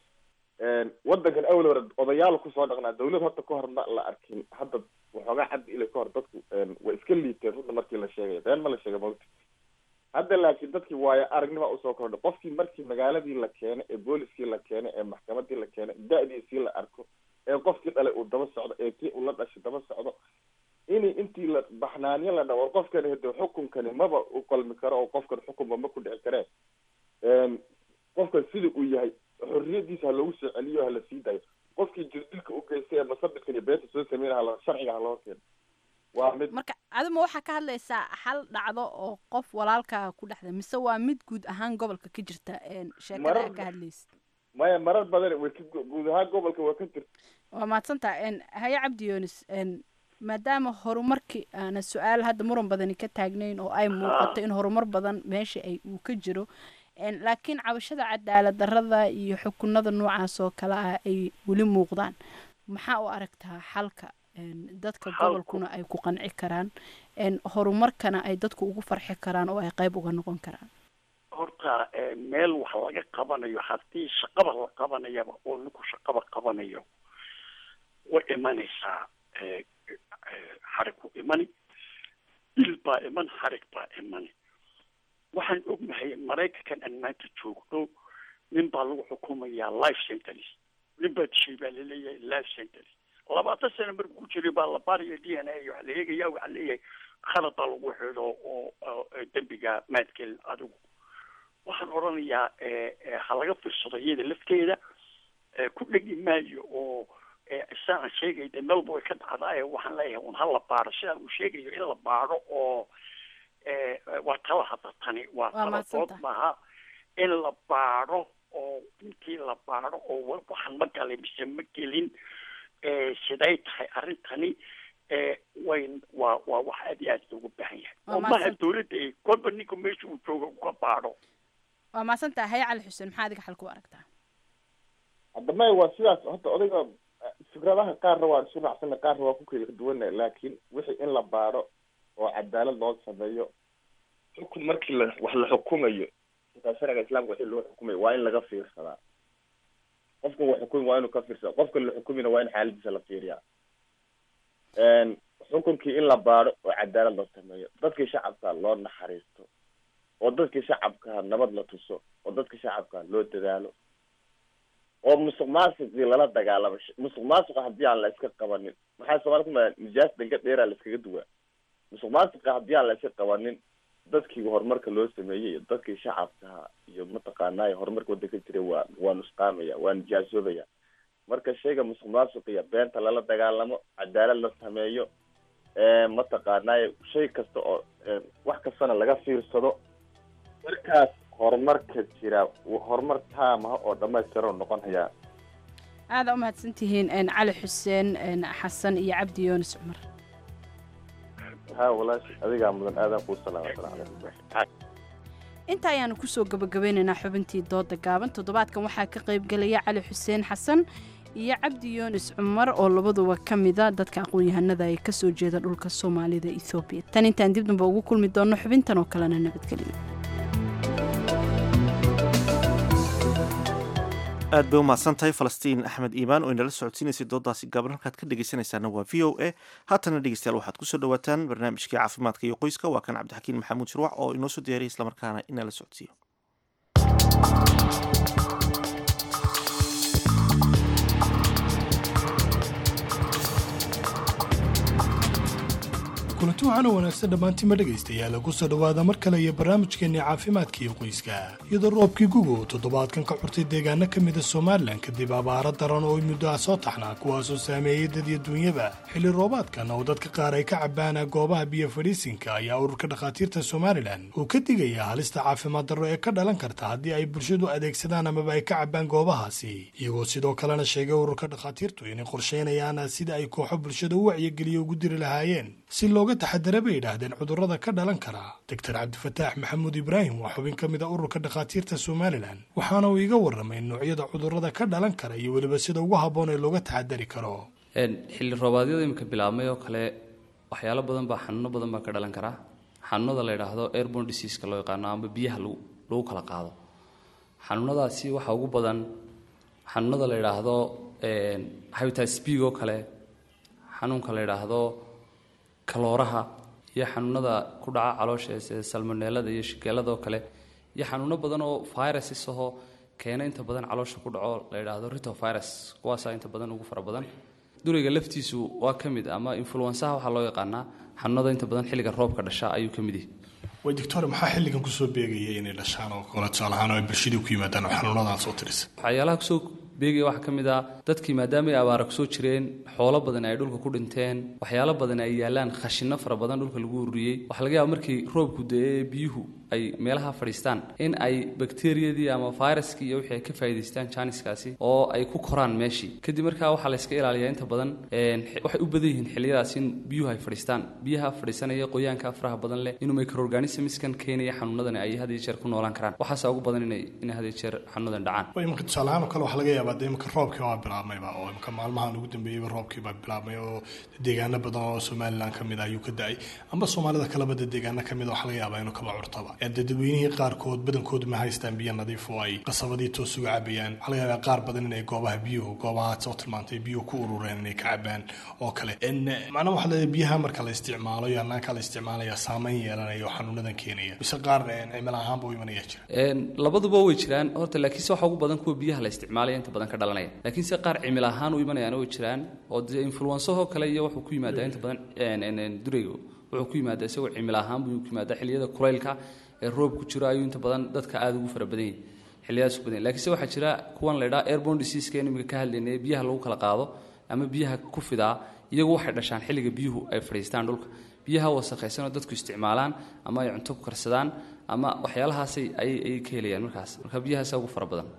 wadankan awel hore odayaal kusoo dhaqnaa dawlad horta ka hor ma la arkin hadda waxoogaa cabdi ile ka hor dadku way iska liiteen runta markii la sheegaya been ma la sheega mawta hadda laakiin dadkii waayo aragnima usoo kordhay qofkii markii magaaladii la keenay ee booliskii la keenay ee maxkamadii la keenay da-diisii la arko ee qofkii dhalay uu daba socdo ee kii uu la dhashay daba socdo in intii la baxnaaniyo la dhawo qofkani hade xukunkani maba u qalmi karo oo qofkan xukunba ma ku dhici karee qofkan sida uu yahay xorriyadiisa ha loogu soo celiyo hala sii dayo qofkii jirdilka u geystay ee masabidka iyo beenta soo sameynaya hala sharciga ha loo keeno waa mid marka adima waxaa ka hadlaysaa hal dhacdo oo qof walaalkaa ku dhexda mise waa mid guud ahaan gobolka ka jirta een, sheekada Marar- aad ka hadlaysa maya marar badan way ka guud ahaan gobolka waa ka jirta waa mahadsantaha een, haye cabdi yoonis een, maadaama horumarkii aana su-aal hadda muran badani ka taagnayn oo ay muuqato in horumar badan meesha ay uu ka jiro een, laakiin cabashada cadaalad darrada iyo xukunada noocaas oo kale ah ay weli muuqdaan maxaa u aragtaa xalka een, dadka Xalku- gobolkuna ay ku qanci karaan een, horumarkana ay dadku ugu farxi karaan oo ay qayb uga noqon karaan horta eh, meel wax laga qabanayo haddii shaqaba la qabanayaba oo ninku shaqaba qabanayo way imanaysaa eh, eh, xarig ku imani dil baa iman xarig baa imani waxaan ognahay maraykankan aan maanta joogno nin baa lagu xukumayaa life sentence nin baa dishay baa laleeyahay life sentence labaatan sano markuu ku jiray baa la baaraya d n a waxaa la eegaya waxaa leeyahay khalad baa lagu xido oo oo, eh, dembiga maadgelin adigu waxaan odhanayaa eh, eh, ha laga fiirsado iyada lafteeda eh, ku dhegi maayo oo eh, isaan sheegay de melba way ka dhacdaa ee waxaan leeyahay un ha la baaro sidaan uu sheegayo in la baaro oo eh, eh, waa tala hadda tani waa Waa tala mahadsantahay. dood maaha in la baaro oo intii la baaro oo wa- waxaan ma galay mise ma gelin eh, siday tahay arrintani eh, way waa waa wax aad iyo aad loogu baahan yahay Waa oo maha mahadsantahay. dowladda ay kolba ninka meesha uu jooga uga baaro waa mahadsantaha haye cali xuseen maxaa adiga xalka u aragtaa hadda maya waa sidaas horta odayga eh, fikradaha qaarna waan isu raacsana qaarna waa ku kala duwana laakiin wixii in la baaro oo cadaalad loo sameeyo xukun markii la wax la xukumayo xitaa sharciga islaamka wixii loo xukumayo waa in laga fiirsadaa qofka wax xukumi waa inuu ka fiirsada qofka la xukumina waa in xaaladiisa la fiiriyaa Een, xukunkii in la baaro oo cadaalad loo sameeyo dadkii shacabka loo naxariisto oo dadkii shacabka nabad la tuso oo dadkii shacabka loo dadaalo oo musuq maasuqii lala dagaalamo Sh- musuq maasuqa haddii aan la iska qabanin maxaa soomaali kuma nijaas dhanka dheeraa la iskaga duwaa musuq maasuqa haddii aan la iska qabanin dadkii horumarka loo sameeyey iyo dadkii shacabka iyo mataqaanaayo horumarka waddanka jiray waa waa nusqaamaya waa nijaasoobaya marka shayga musuq maasuqiya beenta lala dagaalamo cadaalad la sameeyo ee mataqaanaayo shay kasta oo ee, wax kastana laga fiirsado markaas horumarka jira horumar taamaha oo dhamaystiran noqon hayaa aada u mahadsantihiin een, cali xuseen een, xasan iyo cabdi yoonis cumar ha walaashi adigaa mudan aadan kuu salaama assalaamu calaykum inta ayaanu kusoo gabagabeynaynaa xubintii dooda gaaban toddobaadkan waxaa ka qaybgelaya cali xuseen xasan iyo cabdi yoonis cumar oo labaduba ka mida dadka aqoon-yahanada ee kasoo jeeda dhulka soomaalida ethoobiya tan intaan dib damba ugu kulmi doonno xubintan oo kalena nabadgelyo aad bay u mahadsan tahay falastiin axmed iimaan oo inala socodsiinaysay doodaasi gaaban halkaad ka dhegaysanaysaana waa v o a haatana dhegeystayaal waxaad kusoo dhawaataan barnaamijkii caafimaadka iyo qoyska waa kan cabdixakiin maxamuud shirwac oo inoo soo diyaariyay islamarkaana inala socodsiiyo kulanti waxaana wanaagsan dhammaantiinma dhegaystayaal ku soo dhowaada mar kale iyo barnaamijkeenni caafimaadka iyo qoyska iyadoo roobkii guga uu toddobaadkan ka curtay deegaano ka mida somalilan kadib abaaro daran oo muddo ah soo taxnaa kuwaasoo saameeyey dad iyo duunyaba xilli roobaadkan oo dadka qaar ay ka cabbaan goobaha biyo fadhiisinka ayaa ururka dhakhaatiirta somalilan uu ka digayaa halista caafimaad darro ee ka dhalan karta haddii ay bulshadu adeegsadaan amaba ay ka cabbaan goobahaasi iyagoo sidoo kalena sheegay ururka dhakhaatiirtu inay qorsheynayaan sida ay kooxo bulshada u wacyigeliyo ugu diri lahaayeen si looga taxadara bay yidhaahdeen cudurrada ka dhalan kara doctor cabdifataax maxamuud ibraahim waa xubin ka mid a ururka dhakhaatiirta somalilan waxaana uu iga warramay noocyada cudurrada ka dhalan kara iyo weliba sida ugu habboon ee looga taxadari karo xilli roobaadyada imika bilaabmay oo kale waxyaalo badan baa xanuuno badan baa ka dhalan karaa xanuunada la yidhaahdo airborne diseaska loo yaqaano ama biyaha lagu lagu kala qaado xanuunadaasi waxaa ugu badan xanuunada la yidhaahdo hepatitis b oo kale xanuunka la yidhaahdo kalooraha iyo xanuunada ku dhaca caloosha sida salmoneelada iyo shigeelada oo kale iyo xanuuno badan oo viruses ahoo keena inta badan caloosha ku dhaco la yidhaahdo ritovirus kuwaasaa inta badan ugu fara badan duriga laftiisu waa ka mid ama influensaha waxaa loo yaqaanaa xanuunada inta badan xilliga roobka dhasha ayuu ka mid yahay way doctor maxaa xilligan kusoo beegaya inay dhashaan oo kale tusaale ahaan oo ay bulshadii ku yimaadaan oo xanuunadan soo tirisa waxyaalaha kusoo beegaya waxaa ka mid ah dadkii maadaama ay abaara kusoo jireen xoolo badan ay dhulka ku dhinteen waxyaalo badan ay yaalaan khashino fara badan dhulka lagu ururiyey waxaa laga yaaba markii roobku da-ee biyuhu ay meelaha fadhiistaan in ay bakteriyadii ama viruskii iyo wixii ay ka faa'iidaystaan janiskaasi oo ay ku koraan meeshii kadib markaa waxaa la iska ilaaliyaa inta badan waxay u badan yihiin xilliyadaas in biyuhu ay fadhiistaan biyaha fadhiisanaya qoyaanka faraha badan leh inuu microorganismskan keenaya xanuunadan ay had iyo jeer ku noolaan karaan waxaasa ugu badan inay inay had iyo jeer xanuunadan dhacaan way imika tusaalahaan oo kale waxaa laga yaabaa dee imika roobkii waa bilaabmayba oo imika maalmahan ugu dambeeyeyba roobkii baa bilaabmay oo deegaano badan oo somalilan ka mid ah ayuu ka da-ay amba soomaalida kaleba dee deegaano ka mid a waxaa laga yaabaa inuu kaba curtaba dee dadweynihii qaarkood badankoodu ma haystaan biyo nadiif oo ay qasabadii toos uga cabayaan waxaa laga yaabaa qaar badan inay goobaha biyuhu goobaha soo tilmaantay biyuhu ku urureen inay ka cabaan oo kale macnaha waxaa leedahay biyaha marka la isticmaalo iyo hanaanka la isticmaalaya saameyn yeelanaya oo xanuunadan keenaya mise qaar cimil ahaanba u imanaya jira labaduba way jiraan horta laakiinse waxa ugu badan kuwa biyaha la isticmaalaya inta badan ka dhalanaya laakiinse qaar cimil ahaan u imanayaan way jiraan oo dee influensahoo kale iyo wuxuu ku yimaadaa inta badan durayga wuxuu ku yimaadaa isagoo cimil ahaan buu ku yimaadaa xilliyada kulaylka ee roob ku jiro ayuu inta badan dadka aada ugu fara badan yahay xilliyadaas ku badan yahay laakiinse waxaa jira kuwan la idhaha airborne diseaseka in imika ka hadlaynay biyaha lagu kala qaado ama biyaha ku fidaa iyagu waxay dhashaan xilliga biyuhu ay fadhiistaan dhulka biyaha wasakhaysanoo dadku isticmaalaan ama ay cunto ku karsadaan ama waxyaalahaasay ayay ka helayaan markaas marka biyahaasa ugu fara badan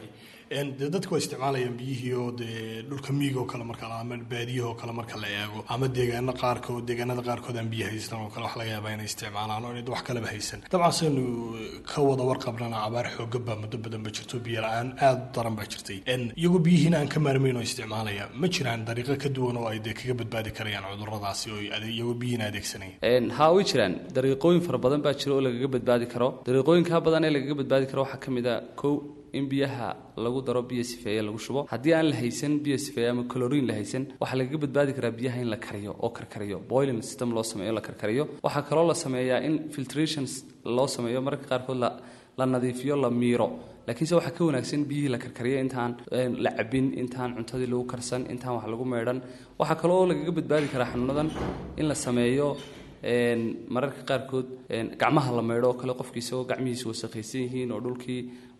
dee dadku waa isticmaalayaan biyihii oo dee dhulka miig oo kale marka ama baadiyahoo kale marka la eego ama deegaano qaarkood deegaanada qaarkood aan biyo haysan oo kale wax laga yaabaa inay isticmaalaan oo inay wax kaleba haysan dabcan saynu ka wada warqabnana abaar xooga baa muddo badan ba jirto biyo la-aan aada u daran baa jirtay iyagoo biyihiina aan ka maarmayn oo isticmaalaya ma jiraan dariiqo ka duwan oo ay dee kaga badbaadi karayaan cuduradaasi oo iyagoo biyihiina adeegsanaya haa way jiraan dariiqooyin fara badan baa jira oo lagaga badbaadi karo dariiqooyinka badan ee lagaga badbaadi karo waxaa ka mid a kow in biyaha lagu daro biyo sifeeye lagu shubo haddii aan la haysan biyo sifeeye ama colorin la haysan waxaa lagaga badbaadi karaa biyaha in la kariyo oo karkariyo boiling system loo sameeyo la karkariyo waxaa kaloo la sameeyaa in filtrations loo sameeyo mararka qaarkood la la nadiifiyo la miiro laakiinse waxaa ka wanaagsan biyihii la karkariyo intaan la cabin intaan cuntadii lagu karsan intaan wax lagu meedhan waxaa kaloo lagaga badbaadi karaa xanuunadan in la sameeyo mararka qaarkood gacmaha la meydho oo kale qofkii isagoo gacmihiisa wasakhaysan yihiin oo dhulkii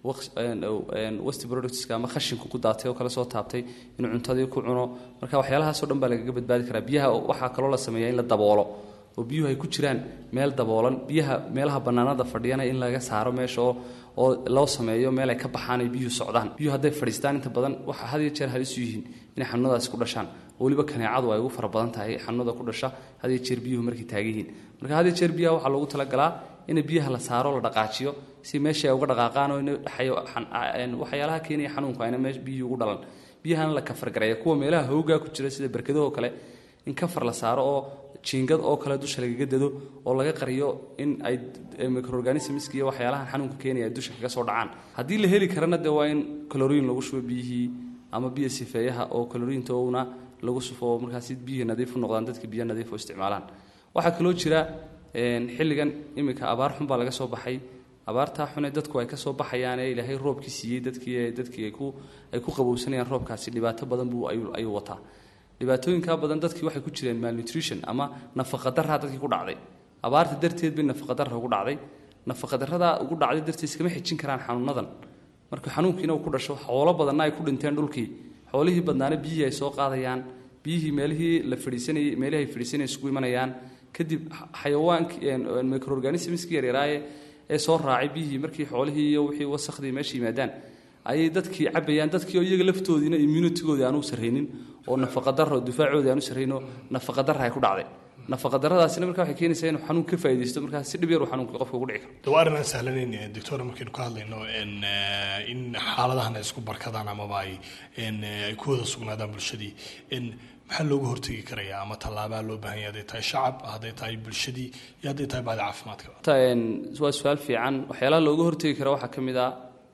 west productska ama khashinku ku daatay oo kale soo taabtay inuu cuntadii ku cuno marka waxyaalahaasoo dhan baa lagaga badbaadi karaa biyaha waxaa kaloo la sameeyaa in la daboolo oo biyuhu ay ku jiraan meel daboolan biyaha meelaha bannaanada fadhiyana in laga saaro meesha oo oo loo sameeyo meel ay ka baxaan ay biyuhu socdaan biyuhu hadday fadhiistaan inta badan waxa had iyo jeer halis u yihiin inay xanuunadaasi ku dhashaan weliba kaneecadu ay ugu fara badan tahay xanuunada ku dhasha had iyo jeer biyuhu markay taagan yihiin marka had iyo jeer biyaha waxaa loogu talagalaa in biyaha la saaro la dhaqaajiyo si meesha ay uga dhaqaaqaan oo waxyaalaha keenaya xanuunku ayna meesha biyuhu ugu dhalan biyahana la kafargareeya kuwa meelaha hoogaa ku jira sida berkadahoo kale in kafar la saaro oo jiingad oo kale dusha lagaga dado oo laga qariyo in ay microorganismska iyo waxyaalahan xanuunka keenaya dusha kaga soo dhacaan haddii la heli karana dee waa in calorin lagu shubo biyihii ama biyo sifeeyaha oo calorintoona lagu sufo oo markaasi biyihii nadiif u noqdaan dadka biyo nadiif u isticmaalaan waxaa kaloo jira xilligan iminka abaar xun baa laga soo baxay abaartaa xune dadku ay ka soo baxayaan ee ilaahay roobkii siiyey dadkii dadkii ay ku ay ku qabowsanayaan roobkaasi dhibaato badan buu ayuu wataa dhibaatooyinkaa badan dadkii waxay ku jireen malnutrition ama nafaqadarraa dadkii ku dhacday abaarta darteed bay nafaqadarra ugu dhacday nafaqadarradaa ugu dhacday darteed iskama xijin karaan xanuunadan marka xanuunkiina uu ku dhasho xoolo badanna ay ku dhinteen dhulkii xoolihii badnaana biyihii ay soo qaadayaan biyihii meelihii la fadhiisanayay meelihii ay fadhiisanayay isugu imanayaan kadib xayawaankii microorganismskii yaryaraaye ee soo raacay biyihii markii xoolihii iyo wixii wasakhdii meesha yimaadaan ayay dadkii cabayaan dadkii oo iyaga laftoodiina immunitigoodii aanu sarraynin oo nafaqadarro difaacoodii aanu sarrayno nafaqadarra ay ku dhacday nafaqadarradaasina markaa waxay keenaysaa inuu xanuun ka faa'iidaysto markaa si dhib yar uu xanuunka qofka ugu dhici karo de waa arrin aan sahlanayn doctor markaynu ka hadlayno in xaaladahan ay isku barkadaan amaba ay ay ku wada sugnaadaan bulshadii maxaa looga hortegi karayaa ama tallaabaa loo baahan yahay hadday tahay shacab hadday tahay bulshadii iyo hadday tahay baadi caafimaadka waa su-aal fiican waxyaalaha looga hortegi kara waxaa ka mid ah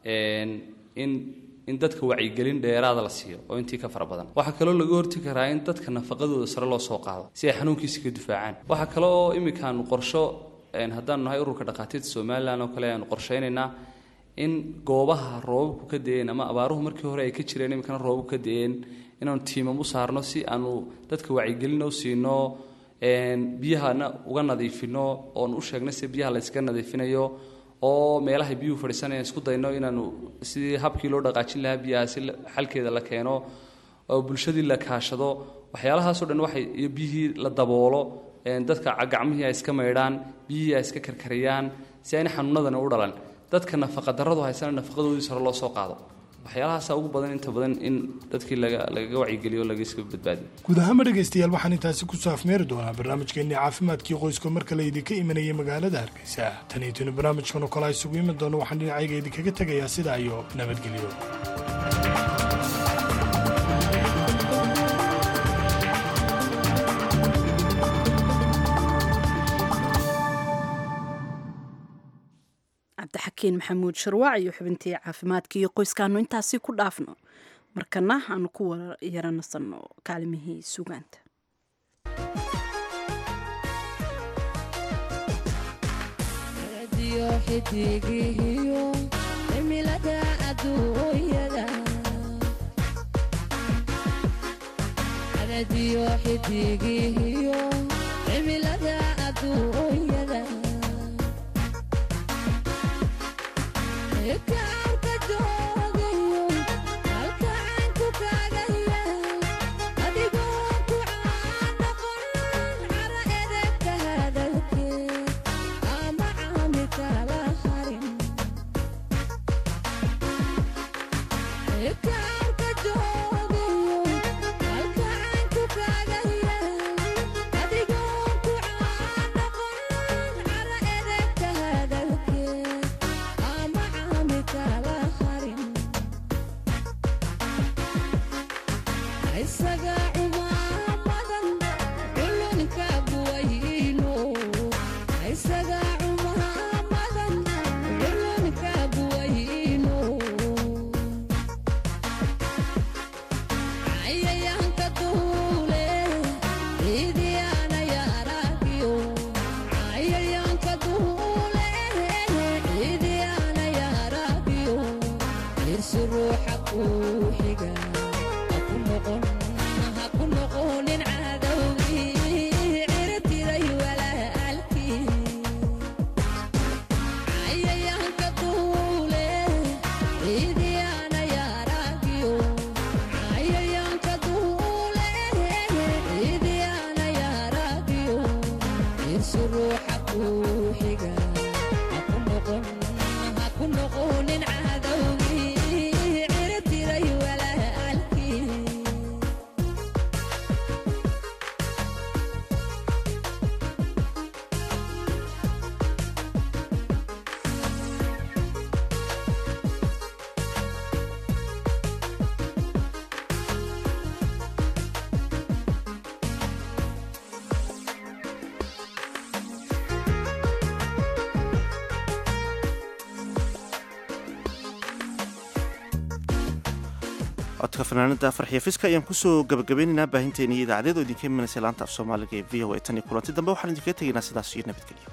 in in dadka wacyigelin dheeraada la siiyo oo intii ka fara badan waxaa kaloo laga hortegi karaa in dadka nafaqadooda sare loo soo qaado si ay xanuunkiisa ka difaacaan waxaa kale oo iminkaanu qorsho haddaanu nahay ururka dhakhaatiirta somalilan oo kale aanu qorshaynaynaa in goobaha roobabku ka da-een ama abaaruhu markii hore ay ka jireen iminkana roobabku ka da-een inaanu tiimam u saarno si aanu dadka wacyigelin u siino biyahana uga nadiifino oon u sheegno si biyaha layskaga nadiifinayo oo meelahay biyuhu fadhiisanayaan isku dayno inaanu sidii habkii loo dhaqaajin lahaa biyaha si xalkeeda la keeno oo bulshadii la kaashado waxyaalahaasoo dhan waxay iyo biyihii la daboolo dadka gacmihii ay iska maydhaan biyihii ay iska karkariyaan si ayna xanuunadana u dhalan dadka nafaqadarradu haysana nafaqadoodii sare loo soo qaado waxyaalahaasa ugu badan inta badan in dadkii lagaga wacyigeliyo lagaiska badbaadiyo guud ahaanba dhegaystayaal waxaan intaasi ku saafmeeri doonaa barnaamijkeennii caafimaadkii qoyska marka la idinka imanayay magaalada hargeysa tan iyo tuni barnaamijkan oo kale a isugu iman doono waxaan dhinacayga idinkaga tegayaa sidaa iyo nabadgelyo cabdixakiin maxamuud sharwaac iyo xubintii caafimaadka iyo qoyskaanu intaasi ku dhaafno markana aanu ku yaranasanno kaalimihii sugaanta codka fanaanada farxiyo fiska ayaan kusoo gabagabeynaynaa baahinteena iyo idaacadeed oo idinka imanaysa laanta af soomaaliga ee v o a tan iyo kulanti dambe waxaan idinkaga tegaynaa sidaas iyo nabadgelyo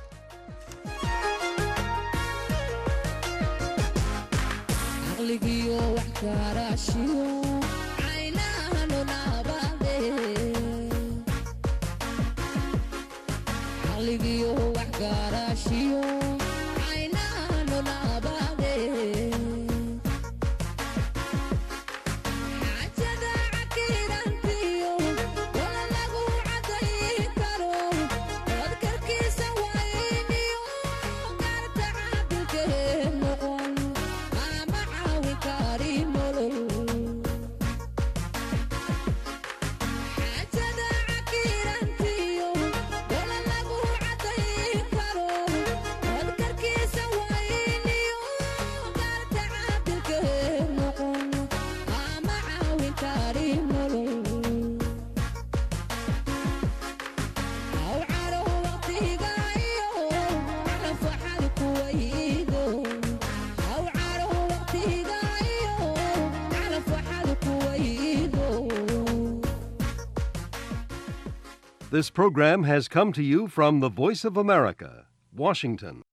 This program has come to you from the Voice of America, Washington.